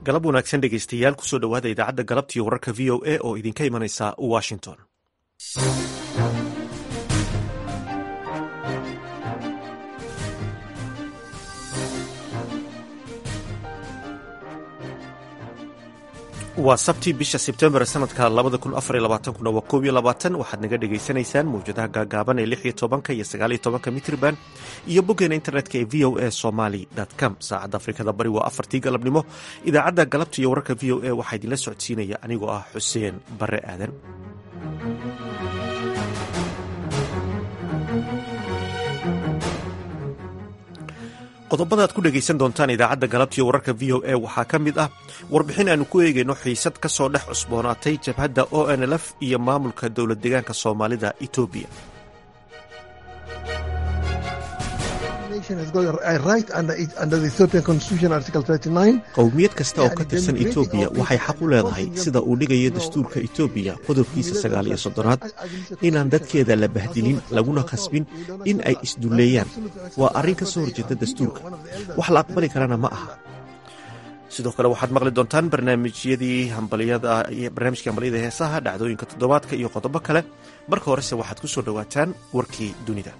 galab wanaagsan dhegaystayaal kusoo dhowaada idaacadda galabtiiyo wararka v o a oo idinka imanaysa washington waa sabti bisha sebtembar sanadka kuna waa koob iyo labaatan waxaad naga dhagaysanaysaan mawjadaha gaagaaban ee lix iyo tobanka iyo sagaal iyo tobanka mitrban iyo boggeena internetka ee v o a somaly com saacadda afrikada bari waa afartii galabnimo idaacadda galabta iyo wararka v o a waxaa idinla socodsiinaya anigoo ah xuseen bare aadan qodobada aad ku dhegaysan doontaan idaacadda galabtiiyo wararka v o a waxaa ka mid ah warbixin aanu ku eegayno xiisad ka soo dhex cusboonaatay jabhadda o n lf iyo maamulka dowlad deegaanka soomaalida etoobiya qowmiyad kasta oo ka tirsan etoobiya waxay xaq u leedahay sida uu dhigayo dastuurka etoobiya qodobkiisa sagaal iyo soddonaad inaan dadkeeda la bahdilin laguna khasbin in ay isdulleeyaan waa arrin ka soo horjeeda dastuurka wax la aqbali karana ma aha sidoo kale waxaad maqli doontaan barnaamijyadii barnaamijkii hambalyada heesaha dhacdooyinka toddobaadka iyo qodobo kale marka horese waxaad ku soo dhowaataan warkii dunida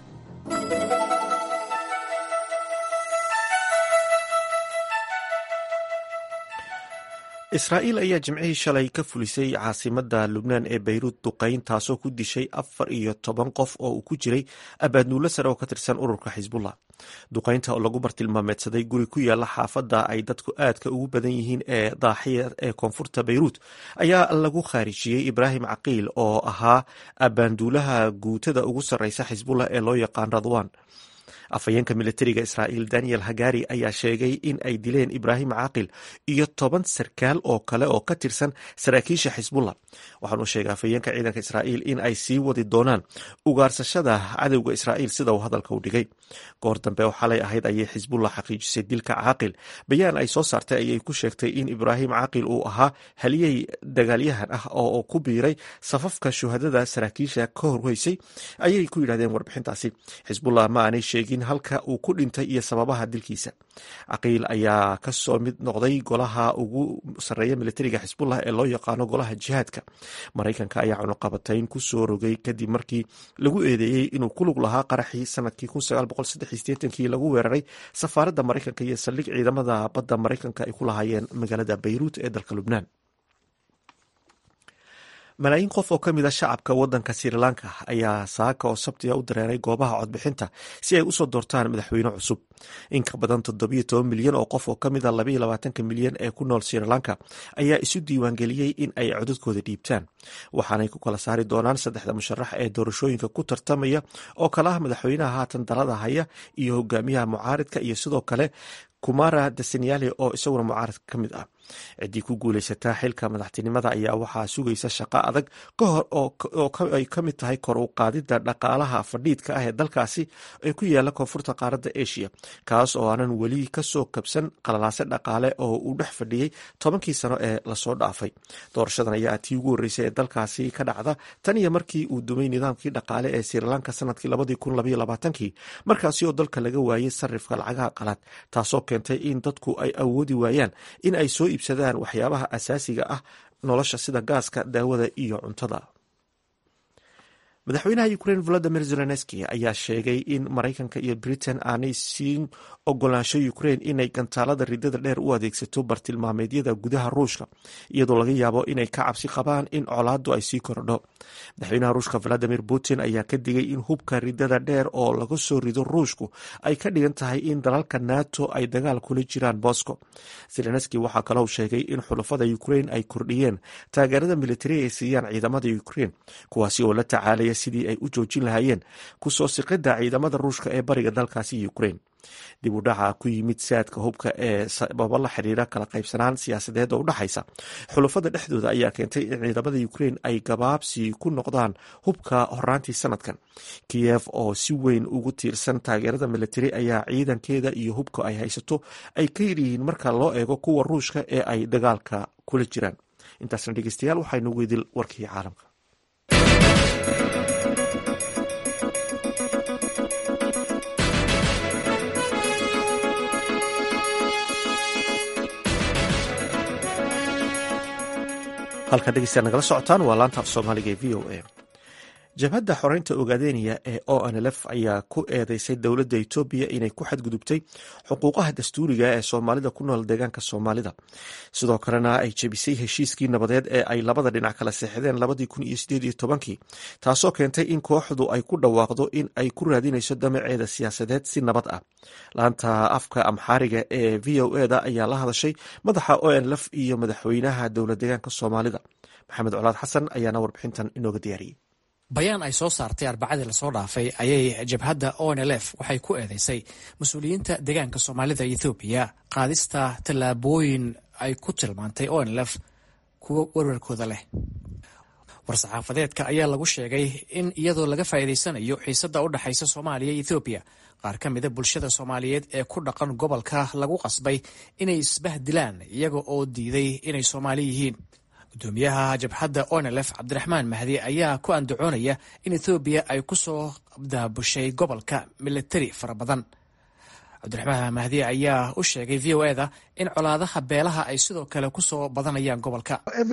israa'iil ayaa jimcihii shalay ka fulisay caasimadda lubnaan ee bayruud duqayn taasoo ku dishay afar iyo toban qof oo uu ku jiray abaadnuulo sare oo ka tirsan ururka xisbullah duqaynta oo lagu bartilmaameedsaday guri ku yaala xaafadda ay dadku aadka ugu badan yihiin ee daaxiya ee koonfurta bayruud ayaa lagu khaarijiyey ibraahim caqiil oo ahaa abaanduulaha guutada ugu sarreysa xisbullah ee loo yaqaan radwan afhayeenka militariga israa'iil daniel hagari ayaa sheegay in ay dileen ibraahim caaqil iyo toban sarkaal oo kale oo ka tirsan saraakiisha xisbullah waxaanu sheegay afhayeenka ciidanka israa'iil in ay sii wadi doonaan ugaarsashada cadowga israa'iil sida uu hadalka u dhigay goor dambe oo xalay ahayd ayay xisbullah xaqiijisay dilka caaqil bayaan ay soo saartay ayay ku sheegtay in ibraahim caaqil uu ahaa haliyey dagaalyahan ah oo ku biiray safafka shuhadada saraakiisha ka horweysay ayay ku yidhahdeen warbixintaasi xisbullah ma aanay sheegin halka uu ku dhintay iyo sababaha dilkiisa caqiil ayaa kasoo mid noqday golaha ugu sarreeya militariga xisbullah ee loo yaqaano golaha jihaadka maraykanka ayaa cunuqabatayn ku soo rogay kadib markii lagu eedeeyey inuu ku lug lahaa qaraxii sanadkii kii lagu weeraray safaaradda maraykanka iyo saldhig ciidamada badda maraykanka ay ku lahaayeen magaalada bayruut ee dalka lubnaan malaayiin qof oo ka mid a shacabka wadanka sri lanka ayaa saaka oo sabtiga u dareeray goobaha codbixinta si ay usoo doortaan madaxweyne cusub in ka badan toddobiyo toban milyan oo qof oo ka mid a labaiyo labaatanka milyan ee ku nool sri lanka ayaa isu diiwaangeliyey in ay codadkooda dhiibtaan waxaanay ku kala saari doonaan saddexda musharax ee doorashooyinka ku tartamaya oo kale ah madaxweynaha haatan dalada haya iyo hogaamiyaha mucaaridka iyo sidoo kale kumara dasenyale oo isaguna mucaaradka ka mid ah ciddii ku guulaysataa xilka madaxtinimada ayaa waxaa sugaysa shaqo adag ka hor oo ay ka mid tahay kor u qaadidda dhaqaalaha fadhiidka ah ee dalkaasi ee ku yaala koonfurta qaaradda asia kaas oo aanan weli kasoo kabsan qalalaase dhaqaale oo uu dhex fadhiyey tobankii sano ee lasoo dhaafay doorashadan ayaa tii ugu horreysay ee dalkaasi ka dhacda tan iyo markii uu dumay nidaamkii dhaqaale ee srilanka sanadkii labadii markaasi oo dalka laga waayey sarifka lacagaha qalaad taasoo keentay in dadku ay awoodi waayaan in ay soo iibsadaan waxyaabaha asaasiga ah nolosha sida gaaska daawada iyo cuntada madaxweynaha ukrein volodimir zelenski ayaa sheegay in maraykanka iyo britain aanay siin ogolaansho ukrein inay gantaalada ridada dheer u adeegsato bartilmaameedyada gudaha ruushka iyadoo laga yaabo inay ka cabsi qabaan in colaadu ay sii korodho madaxweynaha ruushka valadimir putin ayaa ka digay in hubka ridada dheer oo laga soo rido ruushku ay ka dhigan tahay in dalalka nato ay dagaal kula jiraan moscow zelenski waxaa kalou sheegay in xulafada ukrein ay kordhiyeen taageerada militari ay siiyaan ciidamada ukrein kuwaasi oo la tacaalaya sidii ay u joojin lahaayeen kusoo siqidda ciidamada ruushka ee bariga dalkaasi ukrein dib u dhaca ku yimid saadka hubka ee sababo la xiriira kala qaybsanaan siyaasadeed oo udhexaysa xulafada dhexdooda ayaa keentay in ciidamada ukrein ay gabaabsi ku noqdaan hubka horaantii sanadkan kiyev oo si weyn ugu tiirsan taageerada militari ayaa ciidankeeda iyo hubka ay haysato ay ka yaryihiin marka loo eego kuwa ruushka ee ay dagaalka kula jiraan intaasna dhegeystayaal waxaynu weydil warkii caalamka halka dhegeystayaa nagala socotaan waa laanta af soomaaliga ee v o a jabhadda xoreynta ogaadeniya ee o nlf ayaa ku eedeysay dowladda etoobiya inay ku xadgudubtay xuquuqaha dastuuriga ee soomaalida ku nool deegaanka soomaalida sidoo kalena ay jebisay heshiiskii nabadeed ee ay labada dhinac kala seexdeen labadii kun iyo sideed iyo tobankii taasoo keentay in kooxdu ay ku dhawaaqdo in ay ku raadinayso damaceeda siyaasadeed si nabad ah laanta afka amxaariga ee v o eda ayaa la hadashay madaxa o nlf iyo madaxweynaha dowla deegaanka soomaalida maxamed colaad xasan ayaana warbixintan inooga diyaariyey bayaan ay soo saartay arbacadii lasoo dhaafay ayay jabhadda onlf waxay ku eedeysay mas-uuliyiinta deegaanka soomaalida ethoobiya qaadista tallaabooyin ay ku tilmaantay onlf kuwo warwarkooda leh war-saxaafadeedka ayaa lagu sheegay in iyadoo laga faa'iidaysanayo xiisadda u dhexaysa soomaaliya iyo ethoobiya qaar ka mida bulshada soomaaliyeed ee ku dhaqan gobolka lagu qasbay inay isbahdilaan iyaga oo diiday inay soomaali yihiin gudoomiyaha jabhadda onlf cabdiraxmaan mahdi ayaa ku andacoonaya in ethoobiya ay ku soo daabushay gobolka militari fara badan cabdiraxmaan mahdi ayaa u sheegay v o eda in colaadaha beelaha ay sidoo kale ku soo badanayaan gobolka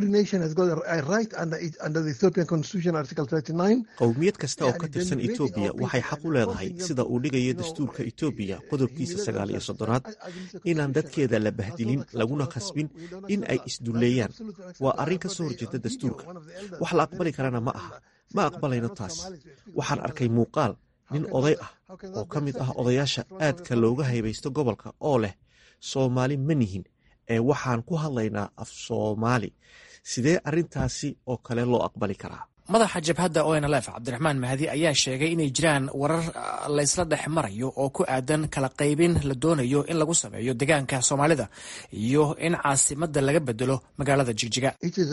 qowmiyad kasta oo ka tirsan etoobiya waxay xaq u leedahay sida uu dhigayo dastuurka etoobiya qodobkiisa sagaal iyo soddonaad inaan dadkeeda la bahdilin laguna khasbin in ay isdulleeyaan waa arrin ka soo horjeeda dastuurka wax la aqbali karana ma aha ma aqbalayno taas waxaan arkay muuqaal nin oday ah oo ka mid ah odayaasha aadka looga haybaysto gobolka oo leh soomaali ma nihin ee waxaan ku hadlaynaa af soomaali sidee arrintaasi oo kale loo aqbali karaa madaxa jabhadda onlf cabdiraxmaan mahdi ayaa sheegay inay jiraan warar laysla dhex marayo oo ku aadan kala qaybin la doonayo in lagu sameeyo deegaanka soomaalida iyo in caasimadda laga bedelo magaalada jigjiga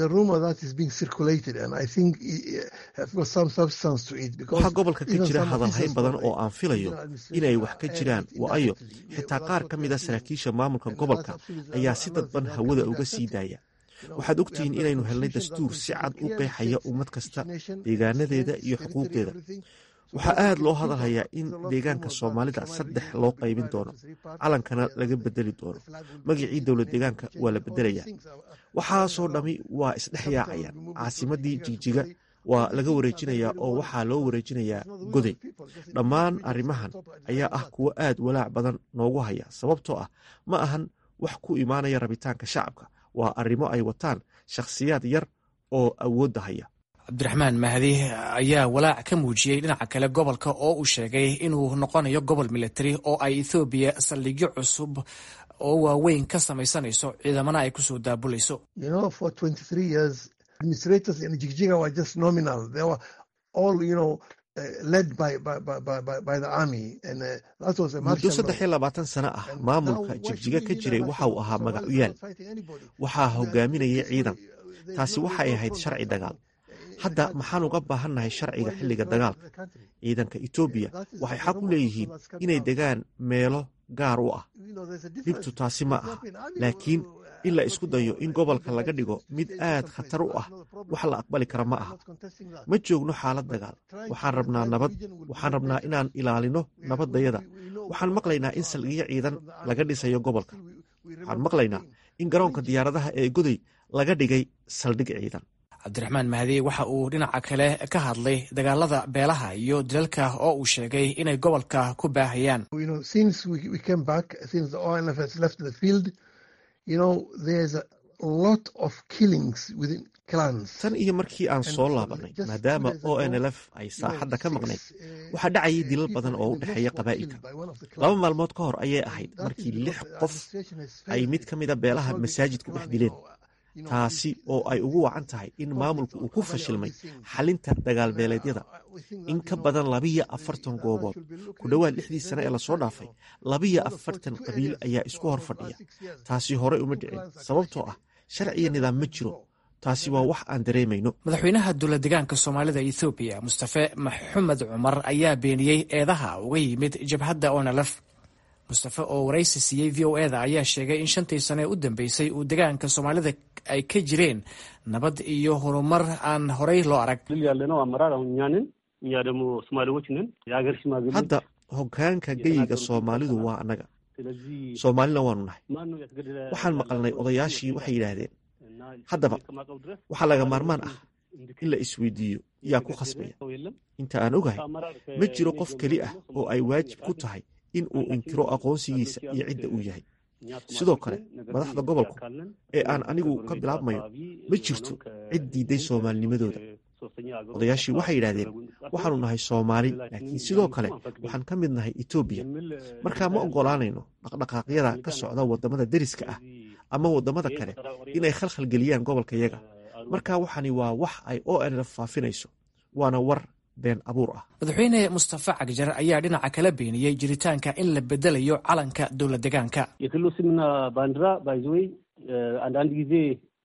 waxaa gobolka ka jira hadalhayn badan oo aan filayo inay wax ka jiraan waayo xitaa qaar ka mid a saraakiisha maamulka gobolka ayaa si dadban hawada uga sii daaya waxaad ogtihiin inaynu helnay dastuur si cad u qeexaya ummad kasta deegaanadeeda iyo xuquuqdeeda waxaa aad loo hadalhayaa in deegaanka soomaalida saddex loo qaybin doono calankana laga bedeli doono magacii dowlad deegaanka waa la bedelayaa waxaasoo dhammi waa isdhex yaacayaan caasimadii jigjiga waa laga wareejinayaa oo waxaa loo wareejinayaa goday dhammaan arrimahan ayaa ah kuwo aad walaac badan noogu haya sababtoo ah ma ahan wax ku imaanaya rabitaanka shacabka waa arrimo ay wataan shakhsiyaad yar oo awoodda haya cabdiraxmaan mahdi ayaa walaac ka muujiyey dhinaca kale gobolka oo uu sheegay inuu noqonayo gobol militari oo ay ethoobiya saldhigyo cusub oo waaweyn ka samaysanayso ciidamana ay kusoo daabulayso muddo saddex iyo labaatan sano ah maamulka jigjiga ka jiray waxa uu ahaa magacuyaal waxaa hogaaminayay ciidan taasi waxay ahayd sharci dagaal hadda maxaan uga baahannahay sharciga xilliga dagaalka ciidanka etoobiya waxay xaq u leeyihiin inay degaan meelo gaar u ah dhibtu taasi ma aha laakiin in la isku dayo in gobolka laga dhigo mid aad khatar u ah wax la aqbali kara ma aha ma joogno xaalad dagaal waxaan rabnaa nabad waxaan rabnaa inaan ilaalino nabaddayada waxaan maqlaynaa in saldhigyo ciidan laga dhisayo gobolka waxaan maqlaynaa in garoonka diyaaradaha ee goday laga dhigay saldhig ciidan cabdiraxmaan mahdi waxa uu dhinaca kale ka hadlay dagaalada beelaha iyo dilalka oo uu sheegay inay gobolka ku baahayaan tan iyo markii aan soo laabanay maadaama o nlf ay saaxadda ka maqnayd waxaa dhacayay dilal badan oo u dhexeeya qabaa'ilka laba maalmood ka hor ayay ahayd markii lix qof ay mid ka mida beelaha masaajid ku dhex dileen taasi oo ay ugu wacan tahay in maamulku uu ku fashilmay xalinta dagaalbeeleedyada in ka badan labiyo afartan goobood ku dhowaad lixdii sane ee lasoo dhaafay labiyo afartan qabiil ayaa isku hor fadhiya taasi horey uma dhicin sababtoo ah sharciyo nidaam ma jiro taasi waa wax aan dareemayno madaxweynaha dowla deegaanka soomaalida ethoobiya mustafe maxamed cumar ayaa beeniyey eedaha uga yimid jabhadda onalaf mustafe oo waraysi siiyey v o eda ayaa sheegay in shantii sane u dambeysay uu deegaanka soomaalida ay ka jireen nabad iyo horumar aan horey loo arag hadda hogaanka geyiga soomaalidu waa annaga soomaalina waanu nahay waxaan maqalnay odayaashii waxay yidhaahdeen haddaba waxaa laga maarmaan ah in la isweydiiyo yaa ku khasbaya inta aan ogahay ma jiro qof keli ah oo ay waajib ku tahay in uu inkiro aqoonsigiisa iyo cidda uu yahay sidoo kale madaxda gobolku ee aan anigu ka bilaabmayo ma jirto cid diidday soomaalinimadooda odayaashii waxay yidhahdeen waxaanu nahay soomaali laakiin sidoo kale waxaan ka mid nahay etoobiya markaa ma oggolaanayno dhaqdhaqaaqyada ka socda waddamada deriska ah ama waddamada kale inay khalkhalgeliyaan gobolkayaga marka waxani waa wax ay o nlf faafinayso waana war been abuur ah madaxweyne mustafa cagjar ayaa dhinaca kala beeniyey jiritaanka in la bedelayo calanka dowla degaanka የክልሉ ስምና ባንዲራ ባይዘወይ አንዳንድ ጊዜ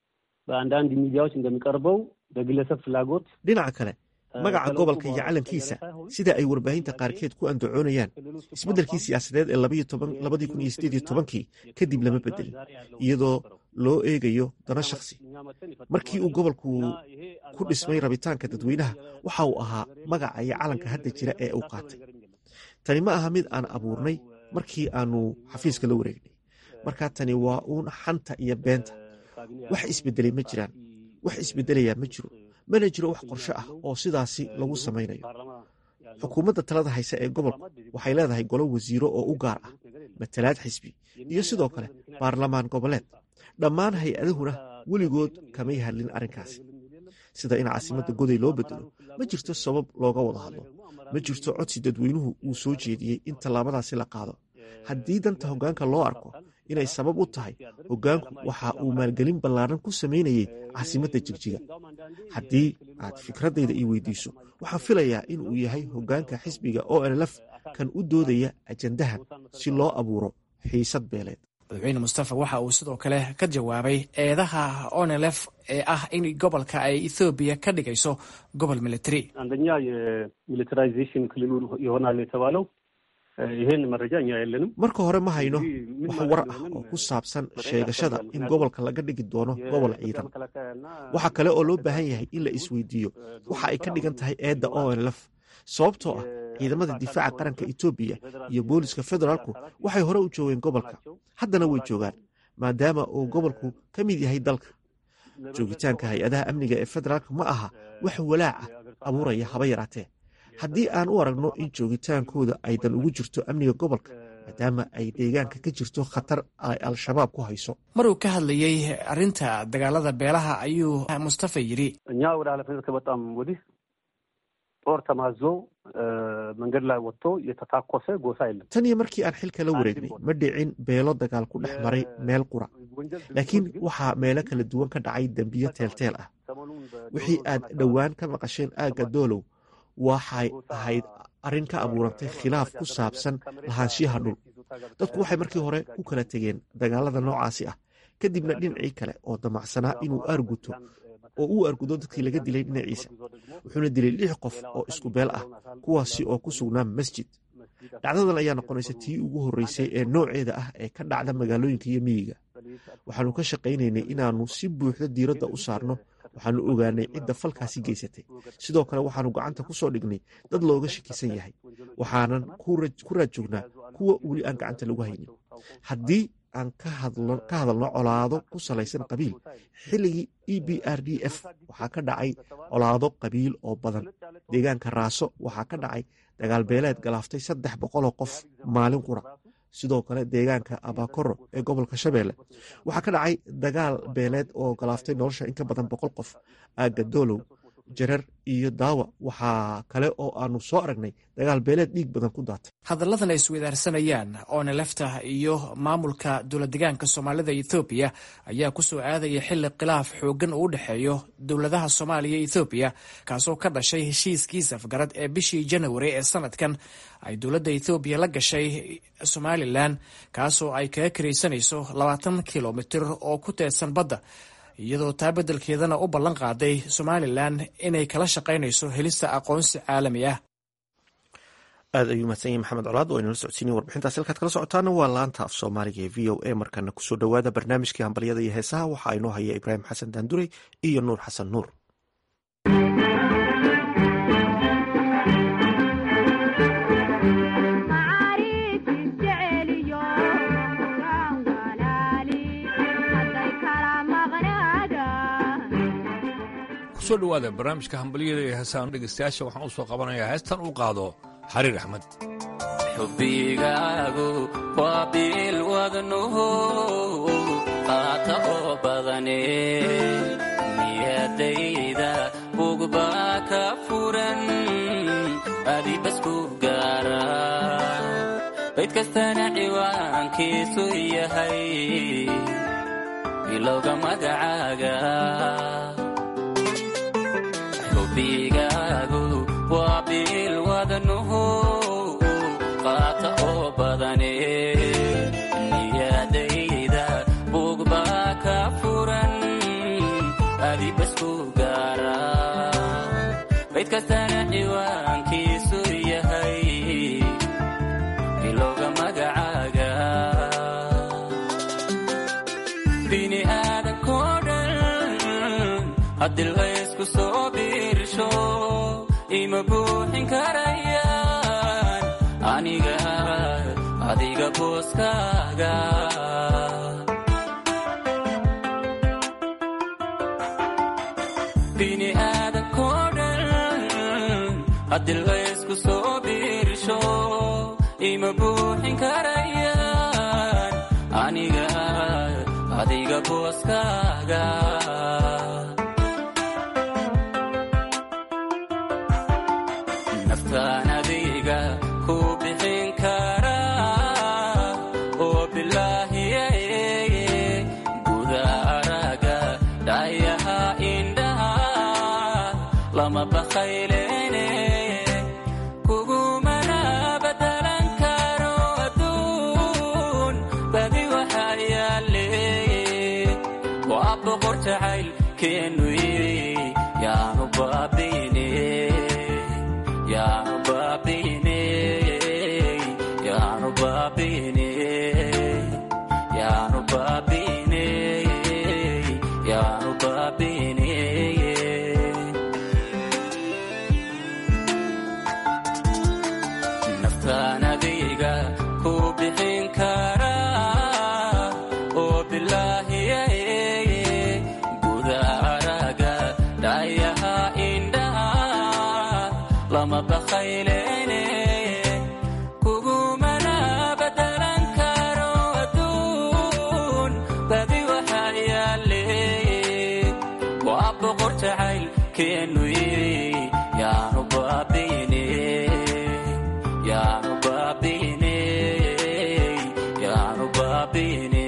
በአንዳንድ ሚዲያዎች እንደሚቀርበው በግለሰብ ፍላጎት dhinaca kale magaca gobolka iyo calankiisa sida ay warbaahinta qaarkeed ku andacoonayaan isbeddelkii siyaasadeed ee labadii kun iyo sideed iyo tobankii kadib lama bedelin iyadoo loo eegayo dano shakhsi markii uu gobolku ku dhismay rabitaanka dadweynaha waxa uu ahaa magaca iyo calanka hadda jira ee uu qaatay tani ma aha mid aan abuurnay markii aanu xafiiska la wareegnay markaa tani waa uun xanta iyo beenta wax isbedelay ma jiraan wax isbedelayaa ma jiro mana jiro wax qorshe ah oo sidaasi lagu samaynayo xukuumadda talada hayse ee gobolku waxay leedahay golo wasiiro oo u gaar ah matalaad xisbi iyo sidoo kale baarlamaan goboleed dhammaan hay-adahuna weligood kamay hadlin arrinkaasi sida in caasimadda goday loo bedelo ma jirto sabab looga wada hadlo ma jirto codsi dadweynuhu uu soo jeediyey in tallaabadaasi la qaado haddii danta hoggaanka loo arko inay sabab u tahay hoggaanku waxa uu maalgelin ballaaran ku samaynayey caasimadda jigjiga haddii aad fikraddayda ii weydiiso waxaan filayaa in uu yahay hoggaanka xisbiga o nlf kan u doodaya ajandahan si loo abuuro xiisad beeleed madaxweyne mustafa waxa uu sidoo kale ka jawaabay eedaha onlf ee ah in gobolka ay ethoobiya ka dhigayso gobol military አንደኛ የሚሊታራይዜሽን ክልሉ ይሆናል የተባለው ይሄን መረጃ እኛ የለንም marka hore ma hayno wax war ah oo ku saabsan sheegashada in gobolka laga dhigi doono gobol ciidan waxaa kale oo loo baahan yahay in la isweydiiyo waxa ay ka dhigan tahay eedda o nlf sababtoo ah ciidamada difaaca qaranka etoobiya iyo booliska federaalku waxay hore u joogeen gobolka haddana way joogaan maadaama uu gobolku ka mid yahay dalka joogitaanka hay-adaha amniga ee federaalka ma aha wax walaaca abuuraya haba yaraatee haddii aan u aragno in joogitaankooda aydan ugu jirto amniga gobolka maadaama ay deegaanka ka jirto khatar ay al-shabaab ku hayso maruu ka hadlayey arrinta dagaalada beelaha ayuu mustafa yidhi እኛ ወደ ኃላፊነት ከመጣም ወዲህ ጦር ተማዞ መንገድ ላይ ወጥቶ የተታኮሰ ጎሳ የለም tan iyo markii aan xilka la wareegnay ma dhicin beelo dagaal ku dhex maray meel qura laakiin waxaa meelo kala duwan ka dhacay dembiyo teelteel ah wixii aad dhowaan ka maqasheen aagga doolow waxay ahayd arrin ka abuurantay khilaaf ku saabsan lahaanshiyaha dhul dadku waxay markii hore ku kala tegeen dagaalada noocaasi ah kadibna dhinacii kale oo damacsanaa inuu aarguto oo uu argudo dadkii laga dilay dhinaciisa wuxuuna dilay lix qof oo isku beel ah kuwaasi oo ku sugnaa masjid dhacdadan ayaa noqonaysa tii ugu horreysay ee nooceeda ah ee ka dhacda magaalooyinka iyo miyiga waxaanu ka shaqaynaynay inaannu si buuxda diiradda u saarno waxaanu ogaanay cidda falkaasi geysatay sidoo kale waxaanu gacanta ku soo dhignay dad looga shakisan yahay waxaanan ku raad joognaa kuwa weli aan gacanta lagu haynin haddii aan ka hadalno colaado ku salaysan qabiil xilligii e b r d f waxaa ka dhacay colaado qabiil oo badan deegaanka raaso waxaa ka dhacay dagaal beeleed galaaftay saddex boqoloo qof maalin qura sidoo kale deegaanka abakoro ee gobolka shabeelle waxaa ka dhacay dagaal beeleed oo galaaftay nolosha in ka badan boqol qof aagga doolow jarar iyo daawa waxaa kale oo aanu soo aragnay dagaal beeleed dhiig badan ku daatay hadalladan ay isweydaarsanayaan oona lefta iyo maamulka dowladdegaanka soomaalida ethoobiya ayaa kusoo aadaya xilli khilaaf xooggan uu u dhexeeyo dowladaha soomaaliya iyo ethoobiya kaasoo ka dhashay heshiiskii safgarad ee bishii janawari ee sanadkan ay dowladda ethoobiya la gashay somalilan kaasoo ay kaga karaysanayso labaatan kilomitir oo ku teedsan badda iyadoo taa beddelkeedana u ballan qaaday somalilan inay kala shaqaynayso helista aqoonsi caalami ah aad ayuu mahadsan yahay maxamed colaad oo aynala socodsiinay warbixintaas halkaad kala socotaana waa laanta af soomaaliga ee v o a markana kusoo dhowaada barnaamijkii hambalyada iyo heesaha waxaa inoo haya ibraahim xasan daanduray iyo nuur xasan nuur kusoo dhowaada barnaamijka hambalyada ee heesaan dhegaystayaasha waxaan u soo qabanayaa heestan uu qaado xariir axmed xubbigaagu waa biil wadnuhu qaata oo badane niyadayda bugbaa ka furan adibasku gaara bayd kastana ciwaankiisu yahay bilowga magacaaga xubbigaagu waa biil wadnuhu qaata oo badane niyadayda bugbaa ka furan adibasku gaara bayd kastana ciwaankiisu yahay bilowga magacaaga bini aadankoo dhan haddii laysku soo biirsho ima buuxin karayaan aniga adiga booskaaga bini aadankoo dhan haddii laysku soo biirsho ima buuxin karayaan aniga adiga booskaaga naftaan adiga ku bixin karaa oo bilaahiye guda araga dhayaha indhaha lama bakhaylene kugumana badalan karo adduun badi waxaa yaale waa boqor jacayl keenu yaanu baabine yaanu baabine yaanu baabine yaanu baabine yaanu baabine naftaan adiga ku bixin karaa oo bilaahiye guda araga dhayaha indhaha lama bakhaylene kugumana badalan karo adduun badi waxaa yaale waa boqor jacayl keenu yaanu baabine yaanu baabine yaanu baabine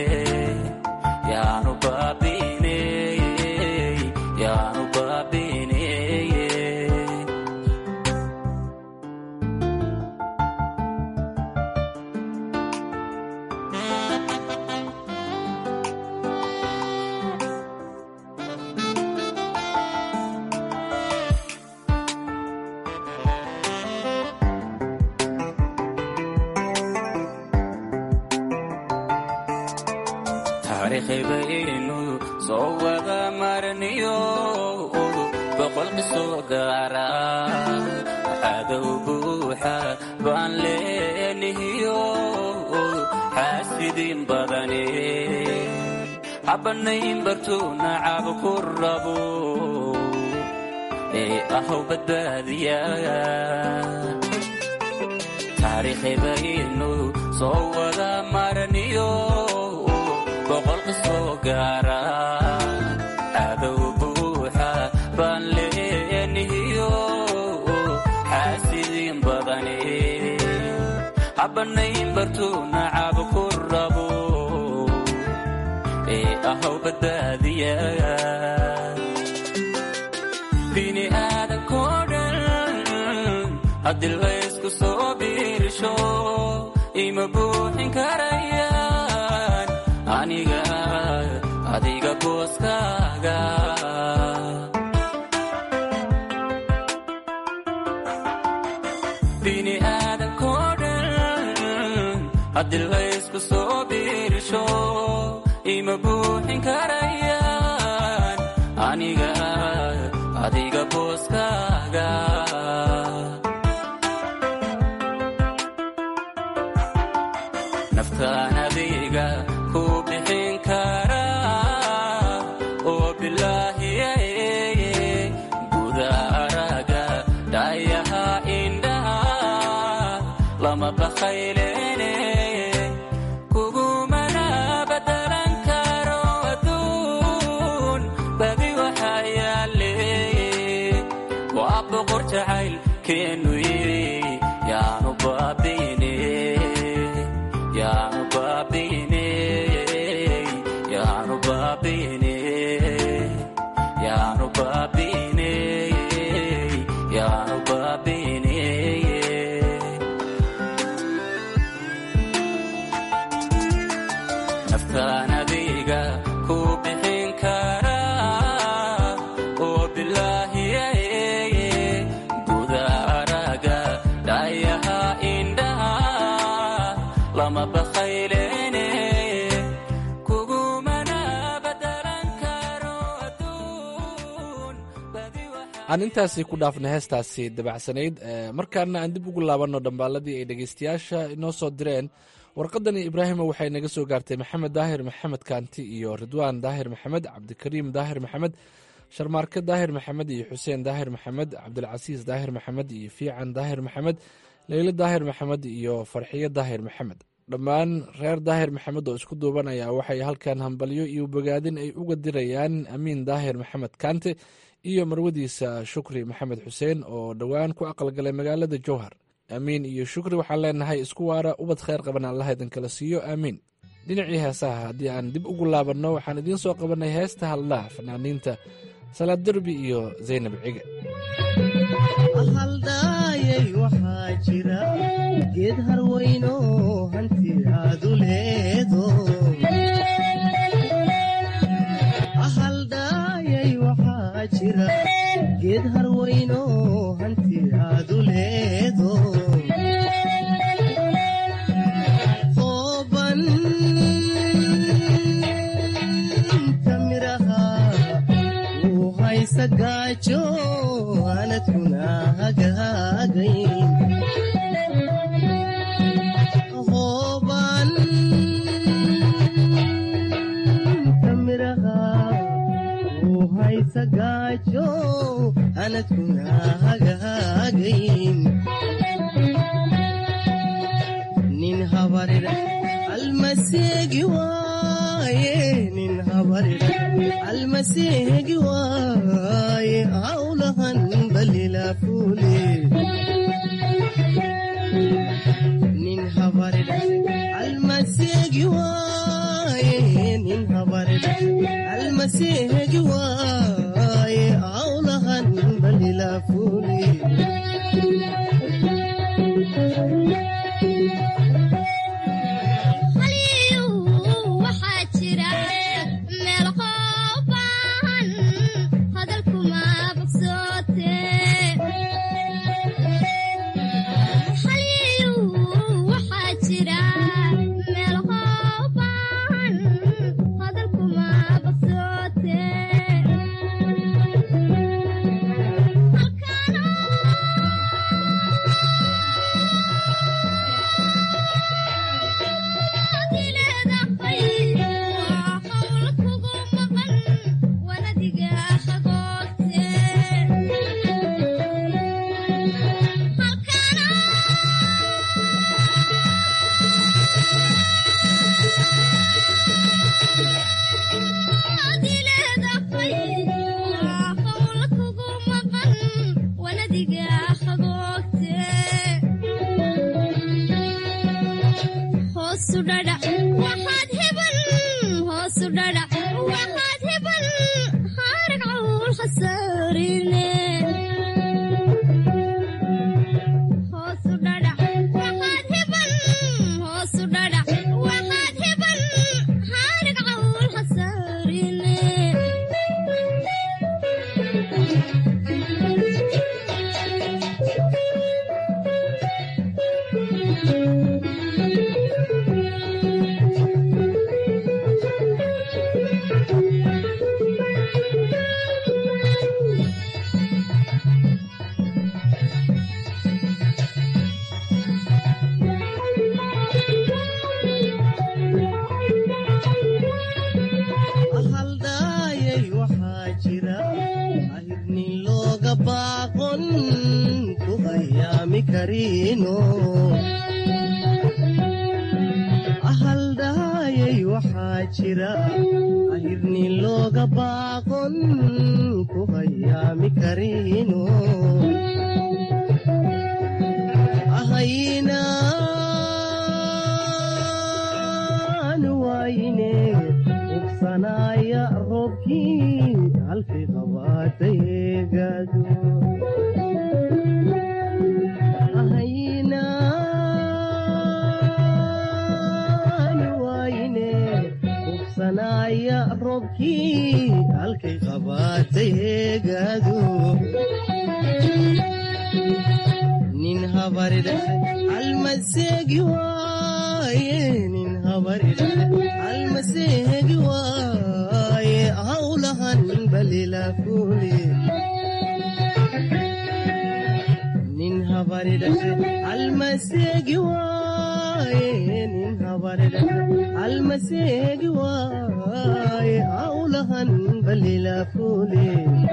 yaanu baabine yaanu baabine taariikhibaynu soo wada marniyo boqol qisoo gaara cadow buuxa baan leenihiyo xaasidiin badane habanayn bartuu nacab ku rabo ee ahow badbaadiya taariikhibaynu soo wada marniyo boqol qisoo gaara cadow buuxa baan leenihiyo xaasidiin badane habanayn bartuu nacab ku rabo ee ahow badbaadiya bini aadankoo dhan haddii laysku soo biirsho ima buuxin karayaan aniga adiga booskaaga bini aadankoo dhan haddii laysku soo biirsho ima buuxin karayaan aniga adiga booskaaga naftaan adiga ku bixin karaa oo bilaahiye bakhaylene kugumana badalan karo adduun badi waxaa yaale waa boqor jacayl keenu yiri yaanu baabiine yaanu baabiine yaanu baabiine yaanu baabiine yaanu baabiine naftaan adiga ku bixin karaa oo bilaahiyaye guda araga dhayaha indhaha lama bakhaylene kugumana badalan karo adduun badi waxa aan intaasi ku dhaafnay heestaasi dabacsanayd ee markaana aan dib ugu laabanno dhambaaladii ay dhegeystayaasha inoo soo direen warqadani ibraahima waxay naga soo gaartay maxamed daahir maxamed kaanti iyo ridwaan daahir maxamed cabdikariim daahir maxamed sharmaarke daahir maxamed iyo xuseen daahir maxamed cabdilcasiis daahir maxamed iyo fiican daahir maxamed leylo daahir maxamed iyo farxiyo daahir maxamed dhammaan reer daahir maxamed oo isku duuban ayaa waxay halkan hambalyo iyo bogaadin ay uga dirayaan amiin daahir maxamed kaante iyo marwadiisa shukri maxamed xuseen oo dhowaan ku aqalgalay magaalada jowhar aamiin iyo shukri waxaan leenahay isku waara ubad kheyr qaban allah idin kala siiyo aamiin dhinacii heesaha haddii aan dib ugu laabanno waxaan idiin soo qabanay heesta hadlaha fanaaniinta salaad derbi iyo zaynab cige haldhaayay waxaa jira geed harweyno hanti aadu leedo haldhaayay waxaa jira geed harweyno hanti aadu leedo ooban kamiraha uu haysa gaajo anadkuna hagaagayn hooban kamiraha uu haysa gaajo anadkuna hagaagayn nin habarir almaseegi waaye nin habarir almaseegi waaye hawlahan balila fuule nin habarir almaseegi waaye nin habarir almaseegi waaye hawlahan balila fuule waxaa jira meel qooban hadalkuma bogsoote waxaa jira meel qooban hadalkuma bogsoote hoosu dhadhac waxaad heban hoosu dhadhac waxaad heban harag cawl khasaarine hoosu dhadhac waxaad heban hoosu dhadhac waxaad heban harag cawl khasaarine haldhaayay waxaa jira ahirnin looga baaqon ku hayaami kariino waayay waxaa jira ahirni looga baaqon ku hayaami karino ahaynaan waayine hubsanaaya roobkii halkay qabaatayeegaado ahaynaan waayine hubsanaaya roobkii halkay qabaatayeegaado nin habaridhaxe almaseegi waaye nin habaridhaxe almaseegi waaye hawlahan balila fuule nin habaridhaxe almaseegi waaye nin habaridhaxe almaseegi waaye hawlahan balila fuule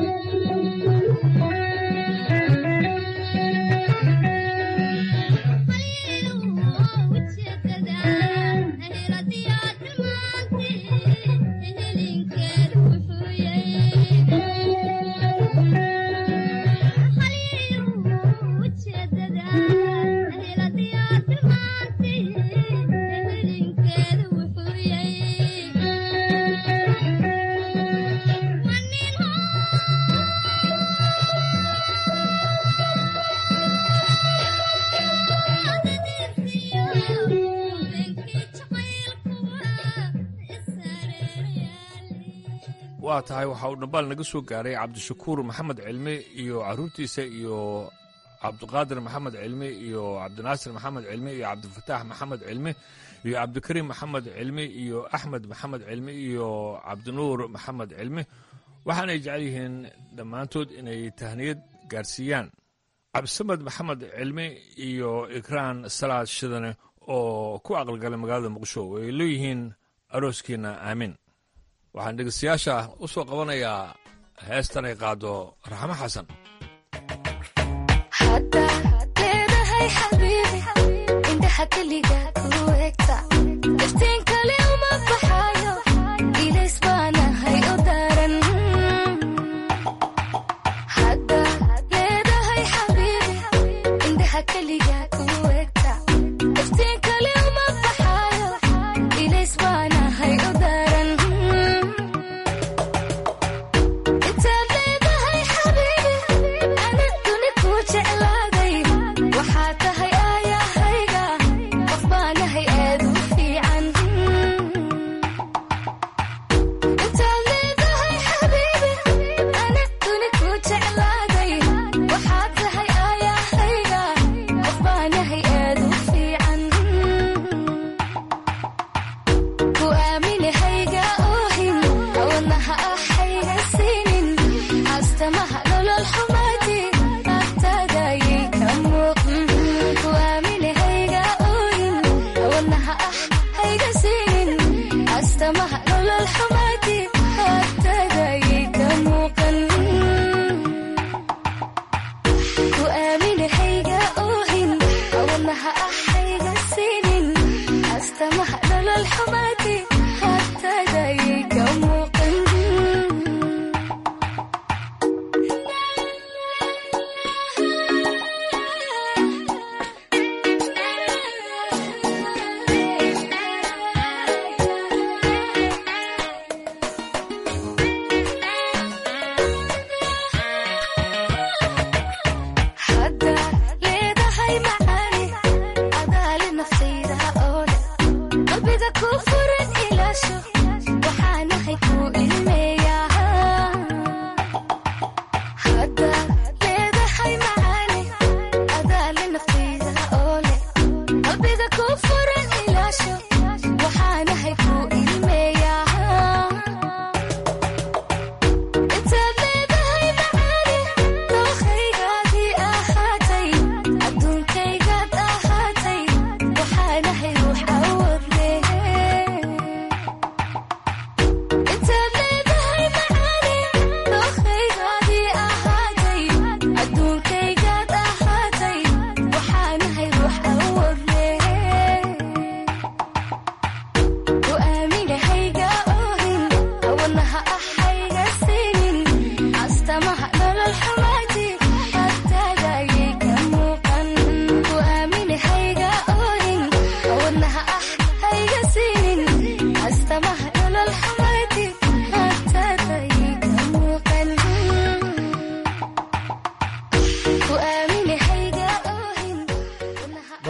waa tahay waxa uu dhambaal naga soo gaaray cabdishakuur maxamed cilmi iyo caruurtiisa iyo cabdiqaadir maxamed cilmi iyo cabdinaasir maxamed cilmi iyo cabdifataax maxamed cilmi iyo cabdikariim maxamed cilmi iyo axmed maxamed cilmi iyo cabdinuur maxamed cilmi waxaanay jecel yihiin dhammaantood inay tahniyad gaarsiiyaan cabdisamed maxamed cilmi iyo ikraan salaad shidane oo ku aqalgalay magaalada muqdisho ay leeyihiin arooskiina aamin waxaan dhegeystayaasha u soo qabanayaa heestan ay qaado raxmo xasan leedahay xabiibi indhaha keliga ku egta iftiin kale uma baxayo ilays baanahay u daran hadda leedahay xabiibi indhaha keliga ku egta iftiin kale uma baxayo ilays baanahay u daran intaad leedahay xabiibi ana duni ku jeclaaday waxaa tahay aayahayga qof baanahay aad u fiican intaad leedahay xabiibi ana duni ku jeclaaday waxaa tahay aayahayga qof baanahay aad u fiican ku aaminahayga oohin wadnaha ahayga siinin astamaha nolol xumaati agtaadayay ka muuqan ku aaminahayga oohin wadnaha ahayga siinin astamaha nolol xumaati agtaadayay ka muuqan ku aaminahayga oohin wadnaha ahayga siinin astamaha nolol xumaati agtaadayay ka muuqan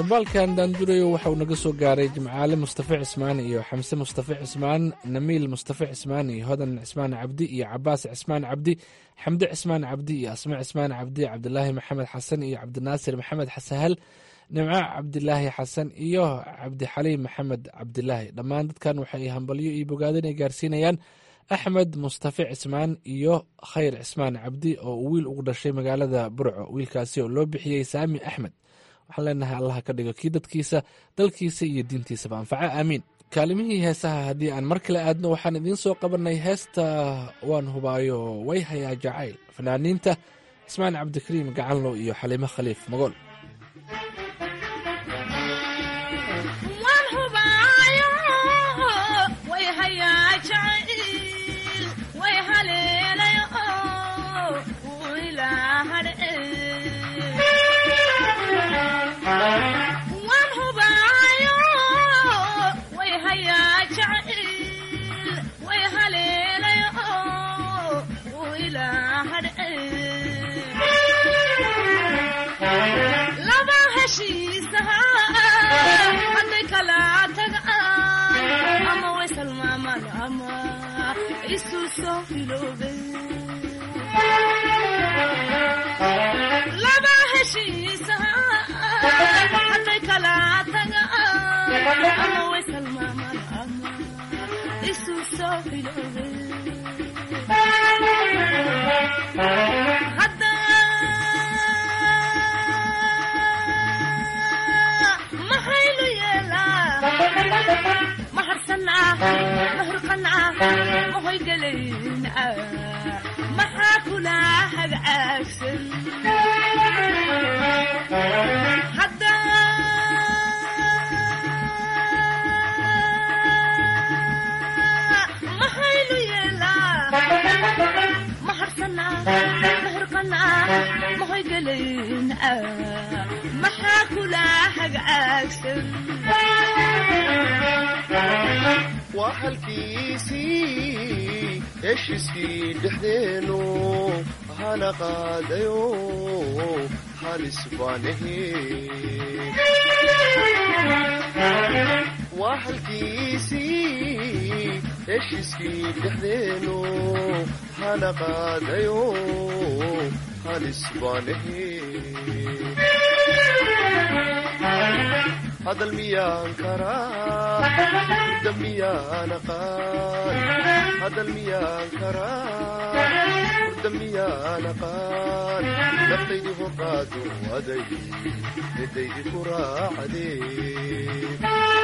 dhambaalkan daandurayo waxa uu naga soo gaaray jimcaale mustafa cismaan iyo xamse mustafa cismaan namiil mustafa cismaan iyo hodan cismaan cabdi iyo cabaas cismaan cabdi xamde cismaan cabdi iyo asme cismaan cabdi cabdilaahi maxamed xasan iyo cabdinaasir maxamed xasahal nimco cabdilaahi xasan iyo cabdixaliim maxamed cabdilaahi dhammaan dadkan waxay hambalyo iyo bogaadin ay gaarsiinayaan axmed mustafa cismaan iyo khayr cismaan cabdi oo uu wiil ugu dhashay magaalada burco wiilkaasi oo loo bixiyey saami axmed waxaan leenahay allaha ka dhigo kii dadkiisa dalkiisa iyo diintiisaba anfaca aamiin kaalimihii heesaha haddii aan mar kale aadno waxaan idiin soo qabanay heesta waan hubaayo way hayaa jacayl fanaaniinta cismaan cabdikariim gacanlow iyo xaliimo khaliif magool laba heshiisa haday kala taga ama way salmaaman ama isu soo hiloobe hadda maxaynu yeelaa maharsanaa mahurqanaa mahoygelayna maxaa kula hagaagsan hadda maxaynu yeelaa maharsanaa mahurqanaa mahoygelayna maxaa kula hagaagsan waa halkiisii heshiiskii dhexdeenu hana qaadayo halis baanahe waa halkiisii heshiiskii dhexdeenu hana qaadayo halis baanahe hadal miyaan karaa hurda miyaan aqaan hadal miyaan karaa hurda miyaan aqaan naftaydi horqaado aday midaydi ku raacdee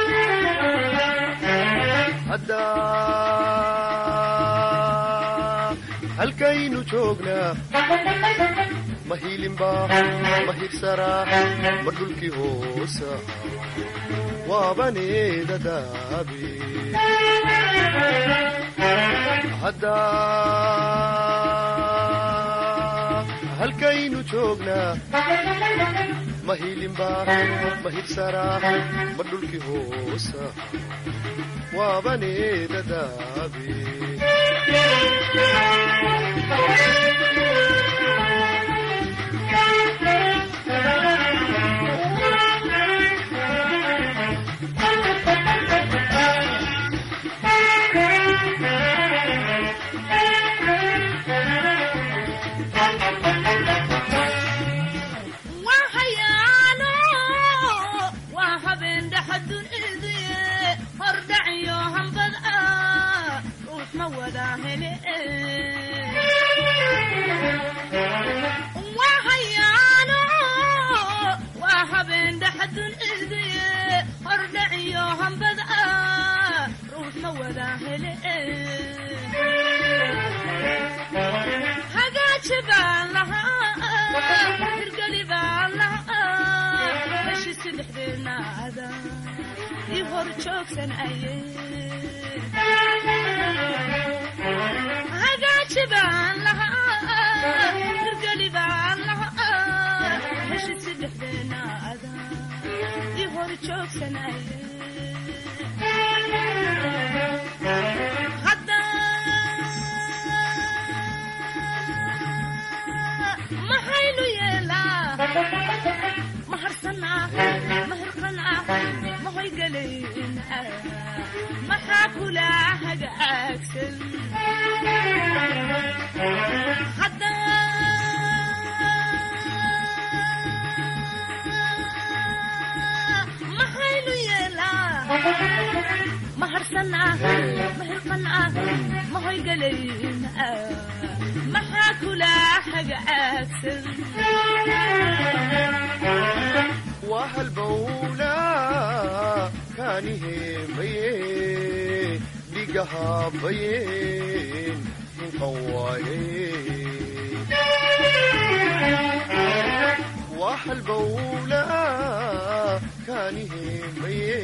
haddaa halkaynu joognaa ma hiilinbaa ma hirsaraa ma dhulkii hoosa waabaneeda daabe haddaa halkaynu joognaa ma hiilinbaa ma hirsaraa ma dhulkii hoosa waabaneeda daabe maxaynu yeelaa maharsanaa maxaa kula hagaagsan maxaynu yeelaa ma harsanaa ma hirqanaa ma hoygalaynaa maxaa kula hagaagsan waa halbowlaa kaani heemaye dhigahaabayeen hinqan waaye waa halbowlaa kaani heemaye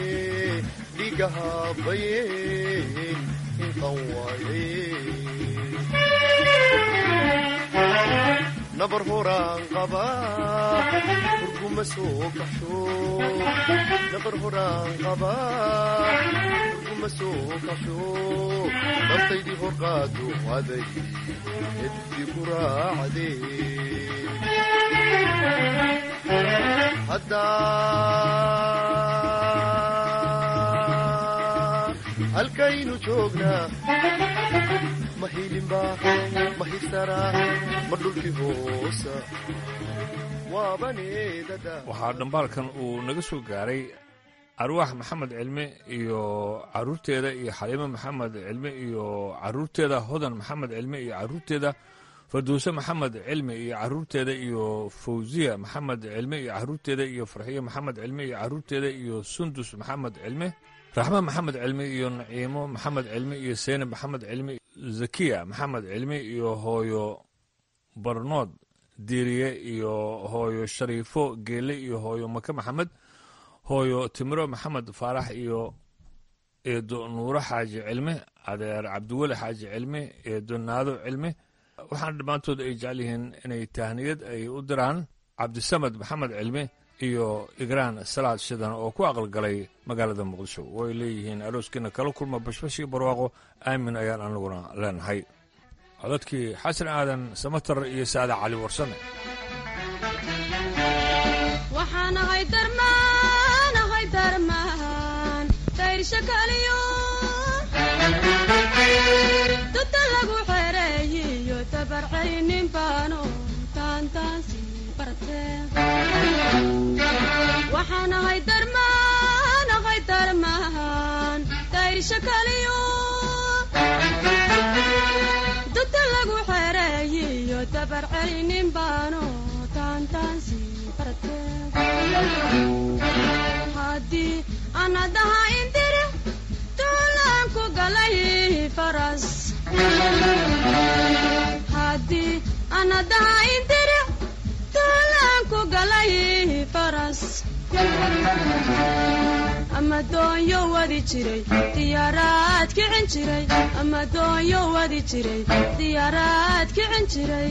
dhigahaabayeen hinqan waaye nabar horaan qabaa urguma soo kaxsho nabar horaan qabaa urguma soo kaxsho naftaydii hor qaado aday eddi ku raacdee haddaa halkaynu joognaa ma hilinba ma hirsaraa ma dhulkii hoosa waabaneedada waxaa dhambaalkan uu naga soo gaaray arwaax maxamed cilme iyo caruurteeda iyo xaliimo maxamed cilme iyo caruurteeda hodan maxamed cilme iyo caruurteeda farduuse maxamed cilme iyo caruurteeda iyo fawziya maxamed cilme iyo caruurteeda iyo farxiye maxamed cilme iyo caruurteeda iyo sundus maxamed cilme raxme maxamed cilme iyo naciimo maxamed cilme iyo seyne maxamed cilme zakiya maxamed cilme iyo hooyo barnood diiriye iyo hooyo shariifo geele iyo hooyo make maxamed hooyo timiro maxamed faarax iyo eedo nuuro xaaji cilme adeer cabdiweli xaaji cilme eedo naado cilme waxaana dhammaantood ay jecel yihiin inay tahniyad ay u diraan cabdisamed maxamed cilme iyo igraan salaad shidan oo ku aqalgalay magaalada muqdisho way leeyihiin arooskiina kala kulma bashbashii barwaaqo aamin ayaan anaguna leenahay codadkii xasan aadan samatar iyo saada cali warsame waxaan ahay darmaan ahay darmaan dayrsha kaliyo duda lagu xereeyiyo tabarcaynin baano taantaansi barte waxaan ahay darmaan ahay darmaan dayrsha kaliyo duda lagu xereeyiyo tabarcaynin baano taantaansi barte haddii anadaha indiri duulaan ku galay faras haddii anadaha indiri duulaan ku galay faras ama doonyo wadi jiray diyaaraad kicin jiray ama doonyo wadi jiray diyaaraad kicin jiray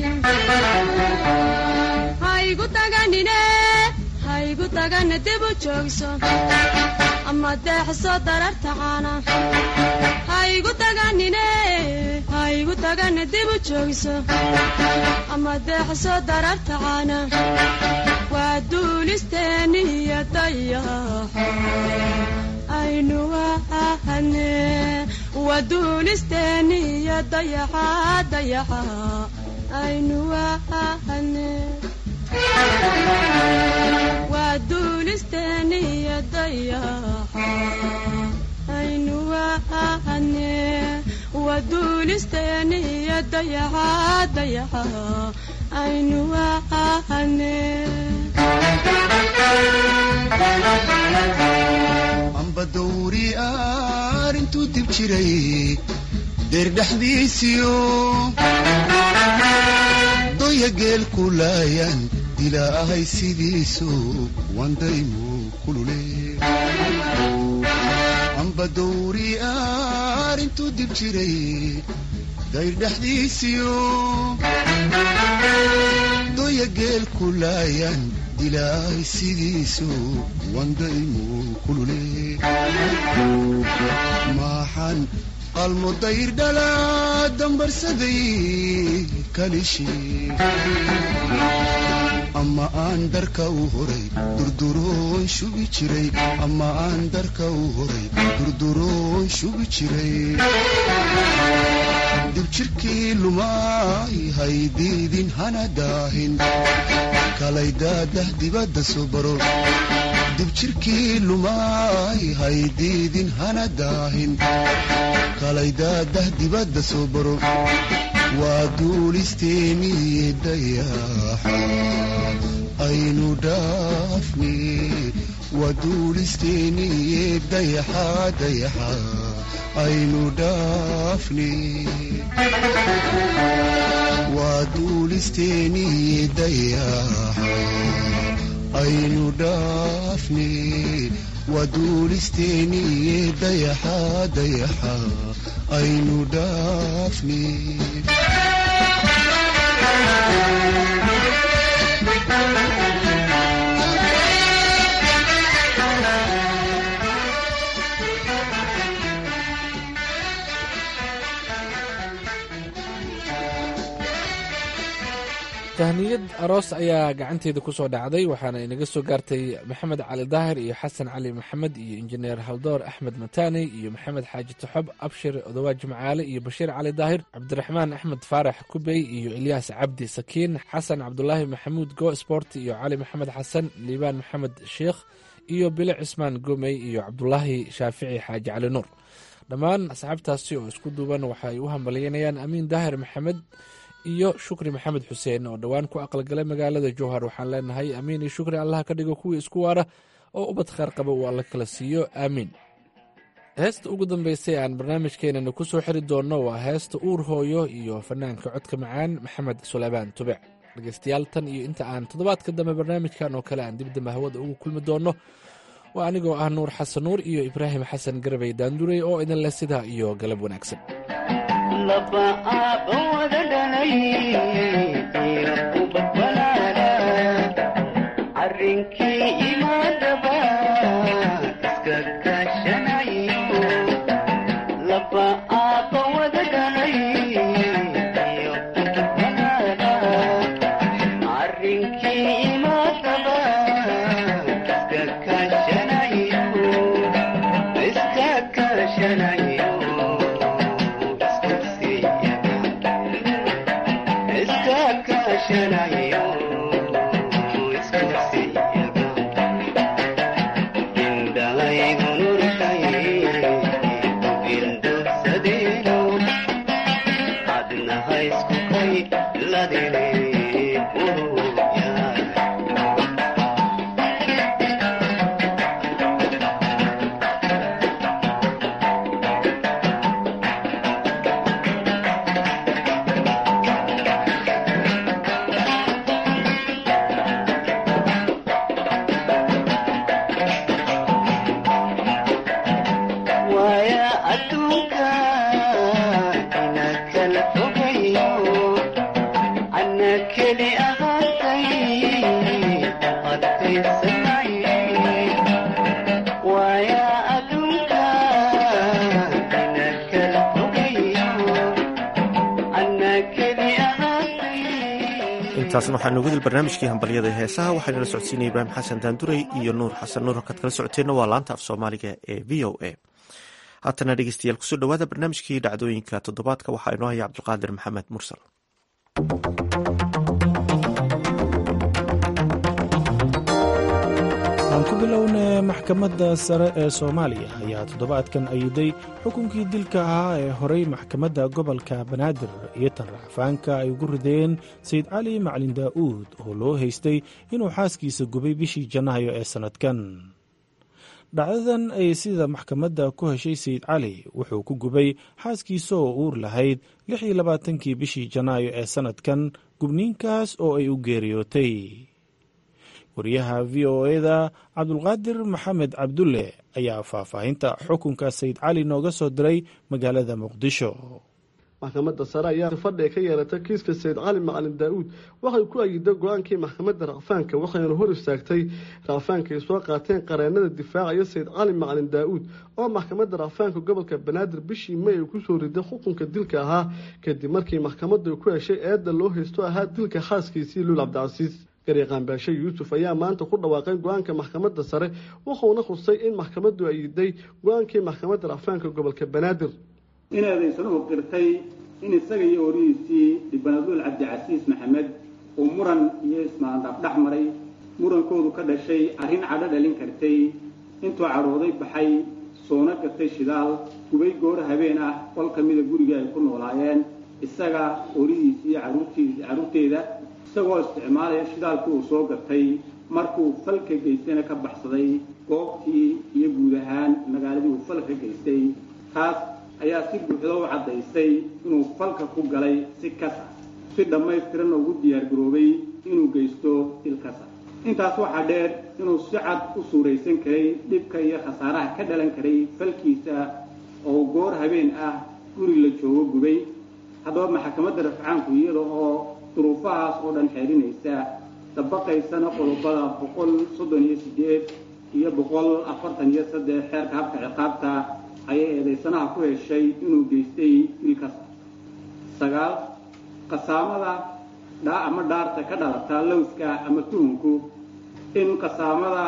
haygu taganine haygu tagana dib u joogso ama deexso dararta caana haygu taganine haygu tagana dib u joogso ama deexso dararta caana waa duulisteeniyo dayaxo aynu wahane waa duulisteeniyo dayaxa dayaxa aynu wahane waa duulisteeniyo dayaxa aynu wahane waa duulisteeniyo dayaxa dayaxa aynu wahane amba dawri arintuu dib jiray deer dhexdiisiyo doya geel ku laayan ilaahay sidiisu wandaymu kulule amba dawri arintuu dib jiray dayr dhexdiisiyo doya geel ku laayan dilaahay sidiisu wandaymu kulule maaxan qalmo dayr dhalaa dambarsaday kalishi ama aan dharka u horay durduroon shubi jiray ama aan dharka u horay durduroon shubi jiray dibjirkii lumay haydiidin hana daahin kalaydadah dibadda soo baro dibjirkii lumay haydiidin hana daahin kalaydadah dibadda soo baro waa duulisteeniye dayaxa aynu dhaafne waa duulisteeniye dayaxa dayaxa aynu dhaafne waa duulisteeniye dayaxa aynu dhaafne waa duulisteeniye dayaxa dayaxa aynu dhaafne tahniyad aroos ayaa gacanteeda ku soo dhacday waxaana inaga soo gaartay maxamed cali daahir iyo xasan cali maxamed iyo injineer haldoor axmed matani iyo maxamed xaaji taxob abshir odawaa jimcaale iyo bashiir cali daahir cabdiraxmaan axmed faarax kubey iyo ilyaas cabdi sakiin xasan cabdulaahi maxamuud go sport iyo cali maxamed xasan liibaan maxamed sheikh iyo bile cismaan gomey iyo cabdulaahi shaafici xaaji cali nuur dhammaan asxaabtaasi oo isku duuban waxay u hambalyeynayaan amiin daahir maxamed iyo shukri maxamed xuseen oo dhowaan ku aqalgalay magaalada jowhar waxaan leenahay amiin iyo shukri allaha ka dhigo kuwii isku waara oo ubad khaar qaba uu alla kala siiyo aamiin heesta ugu dambeysay aan barnaamijkeenana ku soo xiri doonno waa heesta uur hooyo iyo fanaanka codka macaan maxamed suleymaan tubec dhegeystayaal tan iyo inta aan toddobaadka dambe barnaamijkan oo kale aan dibdamba hawada ugu kulmi doonno waa anigoo ah nuur xasan nuur iyo ibraahim xasan garabay daandurey oo idin leh sidaa iyo galab wanaagsan laba aabba wada dhalay iyo ubad walaala arrinkii imaadaba iska kaashanayo laba aabba wada dhalay iyo ubad walaala arrinkii imaadaba iska kaashanayo iska kaashanayo waaya adduunka ina kala fogayo ana keli ahaatay adkaysanay waaya adduunka ina kala fogayo ana keli ahaatay intaasna waxaa noogu dil barnaamijkii hambalyada ee heesaha waxaa nala socodsiinaya ibraahim xasan daandurey iyo nuur xasan nuur halkaad kala socoteenna waa laanta af soomaaliga ee v o a haatana dhegeystayaal kusoo dhowaada barnaamijkii dhacdooyinka toddobaadka waxaa inoo haya cabdulqaadir maxamed mursal aan ku bilowna maxkamadda sare ee soomaaliya ayaa toddobaadkan ayiday xukunkii dilka ahaa ee horay maxkamadda gobolka banaadir iyo tan racfaanka ay ugu rideen sayid cali macalin daa'uud oo loo haystay inuu xaaskiisa gubay bishii janaayo ee sannadkan dhacdadan ay sida maxkamadda ku heshay sayid cali wuxuu ku gubay xaaskiisa oo uur lahayd lix iyo labaatankii bishii janaayo ee sannadkan gubniinkaas oo ay u geeriyootay wariyaha v o eda cabdulqaadir maxamed cabdulle ayaa faahfaahinta xukunka sayid cali nooga soo diray magaalada muqdisho maxkamadda sare ayaa fadhiga ka yeelatay kiiska sayid cali macalin daa-uud waxay ku ayiday go-aankii maxkamadda racfaanka waxayna hor istaagtay racfaanka ay soo qaateen qareenada difaacaya sayid cali macalin daa-uud oo maxkamadda racfaanka gobolka banaadir bishii may ay kusoo riday xukunka dilka ahaa kadib markii maxkamaddu ay ku heshay eedda loo haysto ahaa dilka xaaskiisii luul cabdicasiis garyaqaan baashe yuusuf ayaa maanta ku dhawaaqay go-aanka maxkamadda sare wuxuuna khusay in maxkamaddu ay iday go-aankii maxkamadda racfaanka gobolka banaadir in eedaysanuhu qirtay in isaga iyo horihiisii dhibanaduul cabdicasiis maxamed uu muran iyo ismaandhaaf dhex maray murankoodu ka dhashay arrin cadho dhalin kartay intuu cadhooday baxay soona gatay shidaal gubay gooro habeen ah qol ka mida guriga ay ku noolaayeen isaga horihiisii iyo caruurtiis carruurteeda isagoo isticmaalaya shidaalkii uu soo gatay markuu falka geystayna ka baxsaday goobtii iyo guud ahaan magaaladii uu falka geystay taas ayaa si buuxda u caddaysay inuu falka ku galay si kasa si dhammaystiranna ugu diyaargaroobay inuu geysto il kasa intaas waxaa dheer inuu si cad u suuraysan karay dhibka iyo khasaaraha ka dhalan karay falkiisa oo goor habeen ah guri la joogo gubay haddaba maxkamadda rafcaanku iyada oo duruufahaas oo dhan xeerinaysa dabaqaysana qodobada boqol soddon iyo sideed iyo boqol afartan iyo saddex xeerka habka ciqaabta ayay eedaysanaha ku heshay inuu geystay il kasta sagaal qasaamada dhaa ama dhaarta ka dhalata lowska ama tuhunku in qasaamada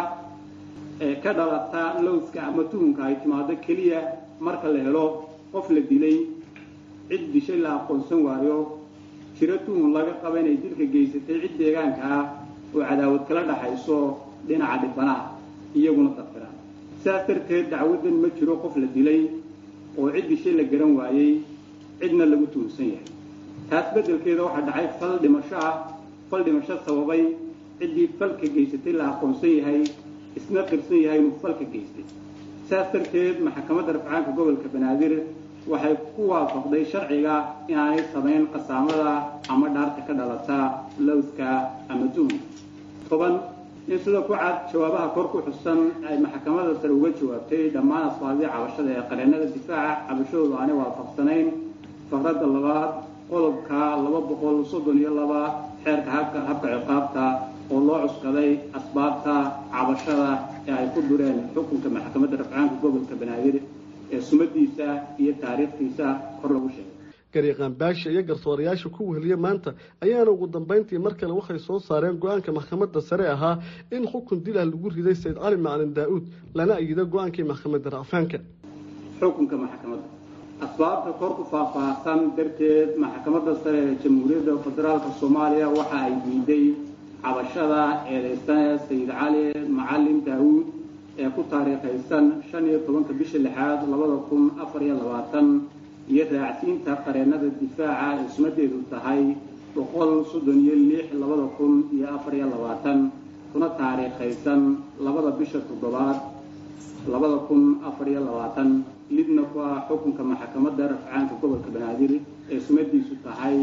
ka dhalata lowska ama tuhunka ay timaado keliya marka la helo qof la dilay cid dishay la aqoonsan waayo jiro tuhun laga qaba inay dilka geysatay cid deegaanka ah oo cadaawad kala dhaxayso dhinaca dhibanaha iyaguna dafiraan sidaas darteed dacwaddan ma jiro qof la dilay oo cid dishay la garan waayey cidna lagu tuhunsan yahay taas beddelkeeda waxaa dhacay fal dhimasho ah fal dhimasho sababay ciddii falka geysatay la aqoonsan yahay isna qirsan yahay inuu falka geystay sidaas darteed maxkamadda rafcaanka gobolka banaadir waxay ku waafaqday sharciga inaanay samayn qasaamada ama dhaarta ka dhalata lowska ama tuhun toban in sida ku cad jawaabaha kor ku xusan ay maxkamadda sare uga jawaabtay dhammaan asbaabdii cabashada ee qareennada difaaca cabashadoodu aanay waafaqsanayn faqradda labaad qodobka laba boqol soddon iyo laba xeerka habka habka ciqaabta oo loo cuskaday asbaabta cabashada ee ay ku dureen xukunka maxkamadda rafcaanka gobolka banaadir ee sumadiisa iyo taariikhtiisa kor lagu sheegay garyaqaan baasha iyo garsoorayaasha ku weheliya maanta ayaana ugu dambayntii mar kale waxay soo saareen go-aanka maxkamadda sare ahaa in xukun dil ah lagu riday sayid cali macalin daa-uud lana ayido go-aankii maxkamadda racfaanka xukunka maxkamadda asbaabta kor ku faahfaahsan darteed maxkamadda sare ee jamhuuriyadda federaalka soomaaliya waxa ay diiday cabashada eedeysane sayid cali macalin daa-uud ee ku taariikhaysan shan iyo tobanka bisha lixaad labada kun afar iyo labaatan iyo raacsiinta qareennada difaaca ee sumadeedu tahay boqol soddon iyo lix labada kun iyo afar iyo labaatan kuna taariikhaysan labada bisha toddobaad labada kun afar iyo labaatan lidna ku ah xukunka maxkamadda rafcaanka gobolka banaadir ee sumadiisu tahay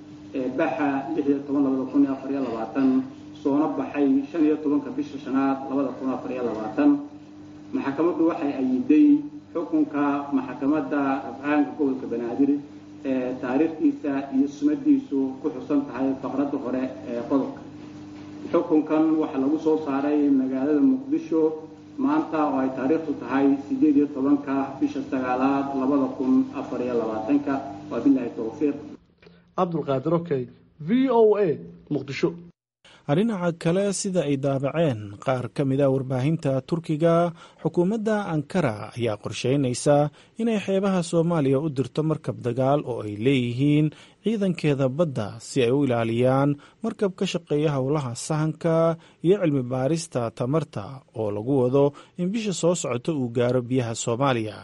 baxa lix iyo toban labada kun iyo afar iyo labaatan soona baxay shan iyo tobanka bisha shanaad labada kun afar iyo labaatan maxkamaddu waxay ayiday xukunka maxkamadda rafcaanka gobolka banaadir ee taariikhdiisa iyo sumadiisu ku xusan tahay faqradda hore ee qodobka xukunkan waxaa lagu soo saaray magaalada muqdisho maanta oo ay taariikhdu tahay sideed iyo tobanka bisha sagaalaad labada kun afar iyo labaatanka waa bilaahi towfiiq cabdulqaadir okey v o a muqdisho dhinaca kale sida ay daabaceen qaar ka mid a warbaahinta turkiga xukuumadda ankara ayaa qorsheynaysa inay xeebaha soomaaliya u dirto markab dagaal oo ay leeyihiin ciidankeeda badda si ay u ilaaliyaan markab ka shaqeeya howlaha sahanka iyo cilmi baarista tamarta oo lagu wado in bisha soo socota uu gaaro biyaha soomaaliya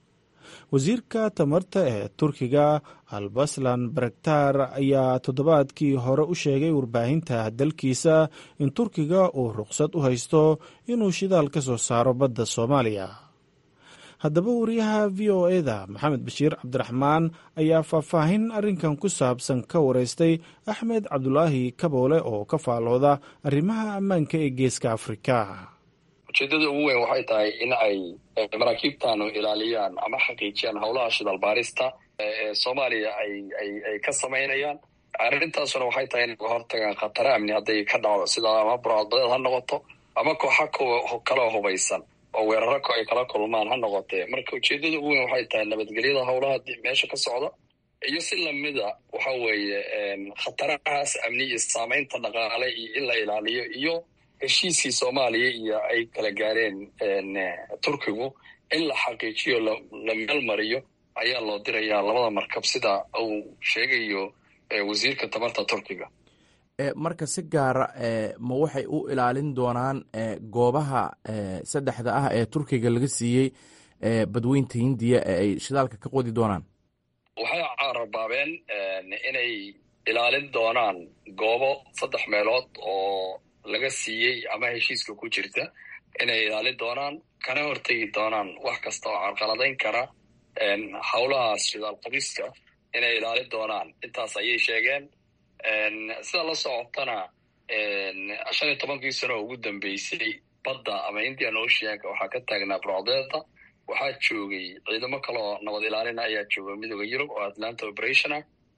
wasiirka tamarta ee turkiga albaslan baraktar ayaa toddobaadkii hore u sheegay warbaahinta dalkiisa in turkiga uu ruqsad u haysto inuu shidaal ka soo saaro badda soomaaliya haddaba wariyaha v o eda maxamed bashiir cabdiraxmaan ayaa faahfaahin arrinkan ku saabsan ka wareystay axmed cabdulaahi kaboole oo ka faalooda arrimaha ammaanka ee geeska afrika ujeedada ugu weyn waxay tahay in ay maraakiibtanu ilaaliyaan ama xaqiijiyaan howlaha shidaal baarista ee soomaaliya ay ay ay ka samaynayaan arrintaasuna waxay tahay inay hortagaan khataro amni hadday ka dhacdo sida ama burcadbadeed ha noqoto ama kooxa kaloo hubaysan oo weeraro ay kala kulmaan ha noqotee marka ujeedada ugu weyn waxay tahay nabadgelyada howlaha meesha ka socda iyo si lamida waxa weeye khatarahaas amni iyo saamaynta dhaqaale iyo in la ilaaliyo iyo heshiiskii soomaaliya iyo ay kala gaareen turkigu in la xaqiijiyo la meel mariyo ayaa loo dirayaa labada markab sida uu sheegayo wasiirka tamarta turkiga marka si gaara ma waxay u ilaalin doonaan goobaha saddexda ah ee turkiga laga siiyey badweynta hindiya ee ay shidaalka ka qodi doonaan waxay carabaabeen inay ilaalin doonaan goobo saddex meelood oo laga siiyey ama heshiiska ku jirta inay ilaalin doonaan kana hortegi doonaan wax kasta oo carqaladayn kara howlahaas shidaal qodiska inay ilaalin doonaan intaas ayay sheegeen sida la socotana shan iyo tobankii sano oo ugu dambeysay badda ama indian oceanka waxaa ka taagnaa brocdeeda waxaa joogay ciidamo kale oo nabad ilaalina ayaa jooga midooda yurub oo atlanta operationa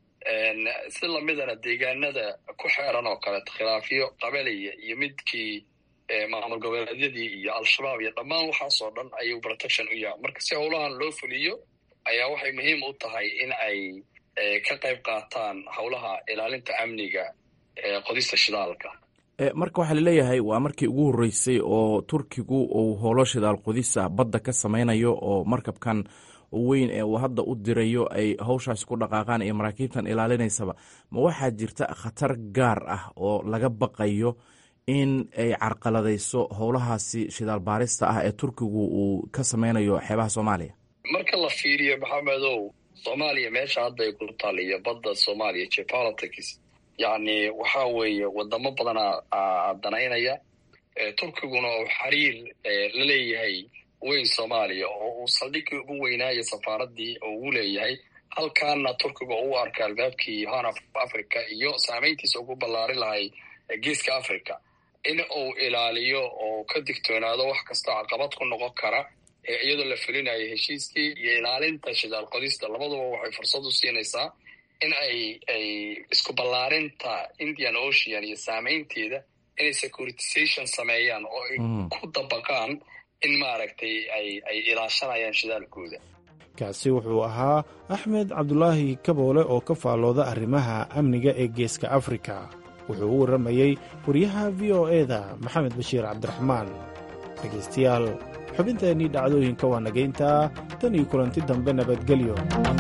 si lamidana deegaanada ku xeeran oo kaleeto khilaafyo qabelaya iyo midkii maamul goboleedyadii iyo al-shabaab iyo dhammaan waxaasoo dhan ayuu protection u yahay marka si howlahan loo fuliyo ayaa waxay muhiim u tahay in ay ka qayb qaataan howlaha ilaalinta amniga qodista shidaalka marka waxaa laleeyahay waa markii ugu horreysay oo turkigu uu howlo shidaal qodisa badda ka samaynayo oo markabkan weyn ee uu hadda u dirayo ay howshaasi ku dhaqaaqaan iyo maraakiibtan ilaalinaysaba ma waxaa jirta khatar gaar ah oo laga baqayo in ay carqaladayso howlahaasi shidaal baarista ah ee turkigu uu ka samaynayo xeebaha soomaaliya marka la fiiriyo maxamedow soomaaliya meesha hadda ay ku taaliyo badda soomaaliya geopolitics yacni waxa weeye wadamo badanaa danaynaya turkiguna uu xiriir la leeyahay weyn soomaaliya oo uu saldhigii ugu weynaayo safaaradii oo ugu leeyahay halkaana turkiga u arka albaabkii horn of africa iyo saameyntiisa ugu ballaari lahay geeska africa in uu ilaaliyo oo ka digtoonaado wax kastoo caqabad ku noqon kara iyadoo la fulinayo heshiiskii iyo ilaalinta shidaal qodista labaduba waxay fursad u siinaysaa in ay ay isku ballaarinta indian ocean iyo saameynteeda inay securitization sameeyaan oo ay ku dabaqaan in maaragtay ay ay ilaashanayaan shidaalkooda kaasi wuxuu ahaa axmed cabdulaahi kaboole oo ka faallooda arrimaha amniga ee geeska afrika wuxuu u warramayey wariyaha v o eda maxamed bashiir cabdiraxmaan dhegaystayaal xubinteennii dhacdooyinka waa nagayntaa tan iyo kulanti dambe nabadgelyo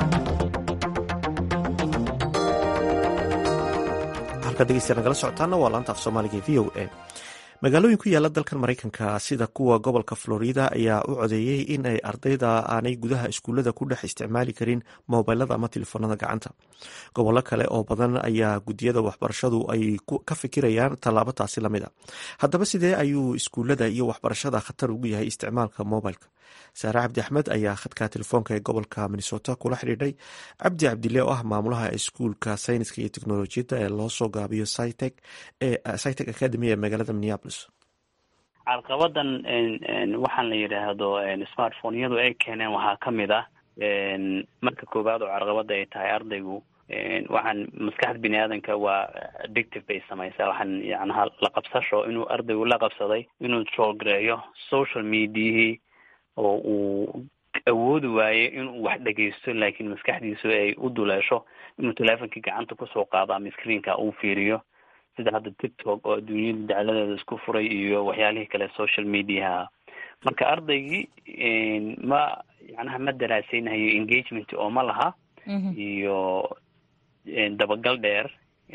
halkaad degeystayaa nagala socotaana waa laanta af soomaaliga v o a magaalooyin ku yaala dalkan maraykanka sida kuwa gobolka florida ayaa u codeeyey in ay ardayda aanay gudaha iskuullada ku dhex isticmaali karin mobilada ama telefoonada gacanta gobollo kale oo badan ayaa gudiyada waxbarashadu ay ka fikirayaan tallaabo taasi lamid a haddaba sidee ayuu iskuullada iyo waxbarashada khatar ugu yahay isticmaalka mobilka saare cabdi axmed ayaa khadka telefoonka ee gobolka minnesota kula xidhiidhay cabdi cabdile oo ah maamulaha iskuulka sayniska iyo teknolojiyadda ee loo soo gaabiyo cytec ee cytec academy ee magaalada minneapolis carqabadan waxaan la yidhaahdo smartphoneyadu ay keeneen waxaa ka mid ah marka koowaad oo carqabada ay tahay ardaygu waxaan maskaxda bini aadanka waa addictive bay samaysaa waxaan yacnaha la qabsasho inuu ardaygu la qabsaday inuu troolgareeyo social mediahii oo uu awoodi waaye inuu wax dhegeysto laakiin maskaxdiisu ay u duleesho inuu teleefonkii gacanta kusoo qaado ama screenka uu fiiriyo sida hadda tiktok oo adduunyada dacladeeda isku furay iyo waxyaalihii kale social mediaha marka ardaygii ma yacnaha ma daraaseynayo engagement oo ma laha iyo dabagal dheer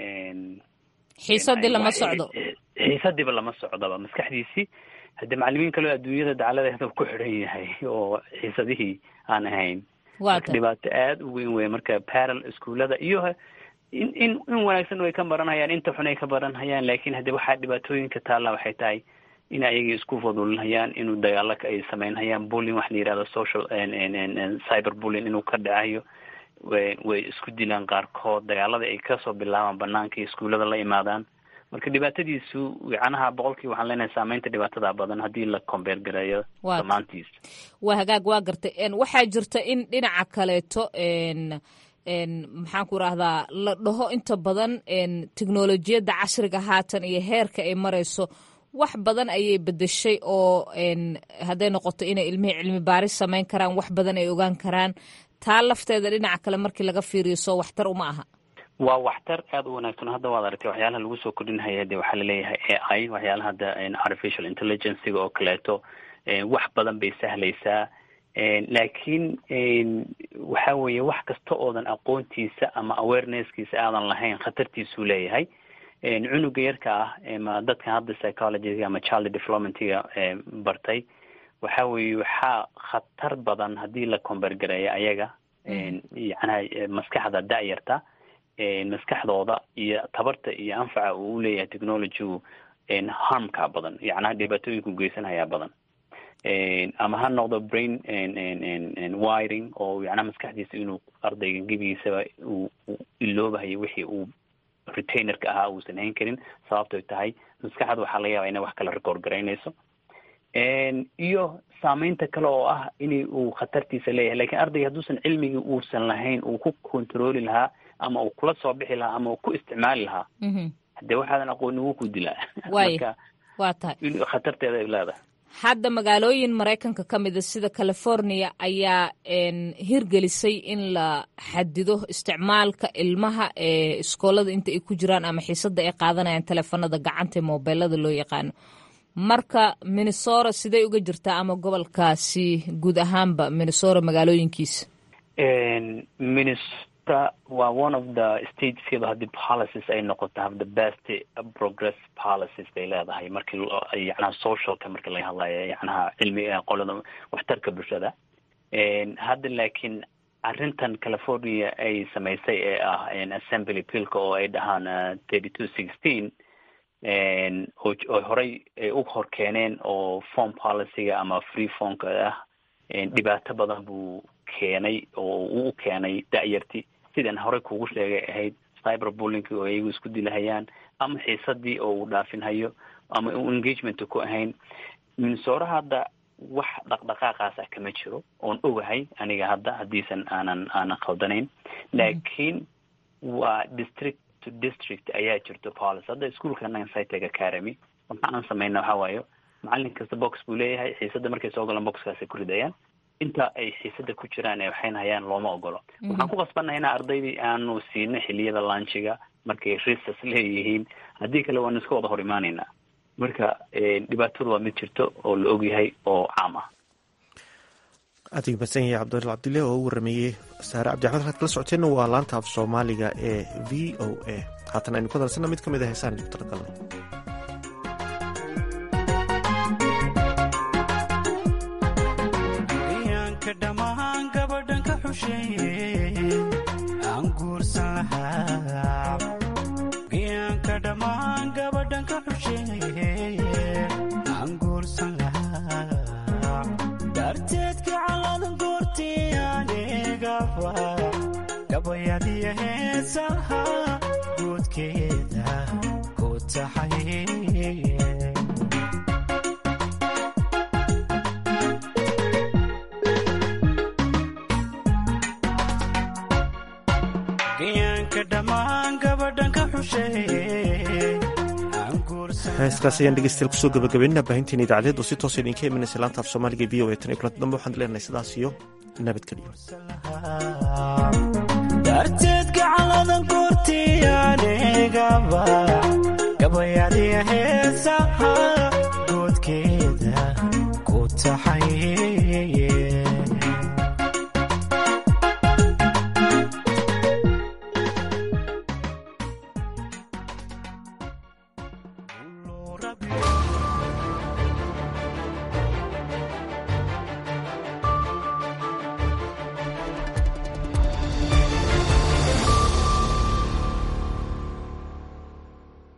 xiisadii lama socdo xiisadiiba lama socdoba maskaxdiisii haddii macalimiin kaleo adduunyada dacladeeda ku xidhan yahay oo xiisadihii aan ahayn marka dhibaato aada u weyn wey marka parallel iskuullada iyo in in in wanaagsan way ka baranhayaan inta xun ay ka baranhayaan laakiin haddii waxaa dhibaatooyinka taalla waxay tahay in ayagii isku fadulinhayaan inuu dagaalo ay sameynhayaan bullying wax la yihahdo social cyber bullying inuu ka dhacayo way isku dilaan qaarkood dagaalada ay kasoo bilaabaan banaanka iskuullada la imaadaan marka dhibaatadiisu yacnaha boqolkii waxaan leenahay saameynta dhibaatada badan haddii la combeer gareeyo dhammaantiis waa hagaag waa gartay waxaa jirta in dhinaca kaleeto maxaan ku rahdaa la dhaho inta badan teknolojiyadda casriga haatan iyo heerka ay marayso wax badan ayay bedeshay oo hadday noqoto inay ilmihii cilmi baaris samayn karaan wax badan ay ogaan karaan taa lafteeda dhinaca kale markii laga fiiriyo soo waxtar uma aha waa waxtar aada u wanaagsan hadda waad aragtay waxyaalaha lagu soo kordhinhaya de waxaa laleeyahay a i waxyaalaha hadda artificial intelligencega oo kaleeto wax badan bay sahlaysaa laakiin waxa weeye wax kasta oodan aqoontiisa ama awarenesskiisa aadan lahayn khatartiisuu leeyahay cunuga yarka ah ma dadka hadda psychologyga ama child developmentga bartay waxa weeye waxaa khatar badan haddii la combergareeyo ayaga yacnaha maskaxda da-yarta maskaxdooda iyo tabarta iyo anfaca uu uleeyahay technologygu harmka badan yacnaha dhibaatooyinku geysanhayaa badan ama ha noqdo brain wiring oo yacnaha maskaxdiisa inuu ardayga gebigiisaba uu iloobahayo wixii uu retainerka ahaa uusan hayn karin sababtoy tahay maskaxda waxaa laga yaaba inay wax kala record garaynayso iyo saameynta kale oo ah in uu khatartiisa leeyahay lakin ardayga hadduusan cilmigii uusan lahayn uu ku controli lahaa ama uu kula soo bixi lahaa ama uu ku isticmaali lahaa hadee waxaadan aqooni wuu ku dilaa waaya waa tahay khatarteeda ay leedahay hadda magaalooyin maraykanka ka mida sida california ayaa hirgelisay in la xadido isticmaalka ilmaha ee iskoolada inta ay ku jiraan ama xiisada ay qaadanayaan teleefanada gacanta ee mobeelada loo yaqaano marka minnesora sidey uga jirtaa ama gobolkaasi guud ahaanba minnesora magaalooyinkiisa minnesota waa one of the statesyada haddii policies ay noqoto have the best progress policies bay leedahay markii yacnaha socialka markii laga hadlayo yacnaha cilmiga qolada waxtarka bulshada hadda laakiin arrintan california ay samaysay ee ah assembly billka oo ay dhahaan thirty two sixteen oo horey ay u hor keeneen oo form policyga ama free formka ah dhibaato badan buu keenay oo uu u keenay da-yarti sidan horey kugu sheegay ahayd cyber bullinki oo iyagu isku dilahayaan ama xiisadii oo uu dhaafinhayo ama u engagement ku ahayn minnesora hadda wax dhaqdhaqaaqaas ah kama jiro oon ogahay aniga hadda haddiisan aanan aanan khaldanayn laakiin waa district to district ayaa jirto policy hadda ischoolka nansiteg academy waxa aan samayna waxa waayo macalin kasta box buu leeyahay xiisada markay soo galaan boxkaasay ku ridayaan inta ay xiisada ku jiraan ee waxayna hayaan looma ogolo waxaan ku qasbannahay ina ardaydii aanu siino xiliyada launchiga markay risas leeyihiin haddii kale waanu iska wada hor imaanaynaa marka dhibaatadu waa mid jirto oo la ogyahay oo caam ah aad u mahadsan yahay cabdulal cabdille oo u warameeyey saare cabdixmed waxaad kala socoteenna waa laanta af soomaaliga ee v o a haatan aynu ku hadalsanna mid ka mid a heesaan idinku talagalno gabayadiya heesaha guudkeeda ku taxay gayaanka dhammaan gabadhan ka heeskaas ayaan dhegeystayaal kusoo gabagabeynina baahinteena idaacadeed oo si toosa idinka imanaysa laanta af soomaaliga v o e tan iyo kulanti dambe waxaan leenahay sidaas iyo nabadgelyo darteed gacaladan kurtiyanigaba gabayadiya heesaha goodkeeda ku taxay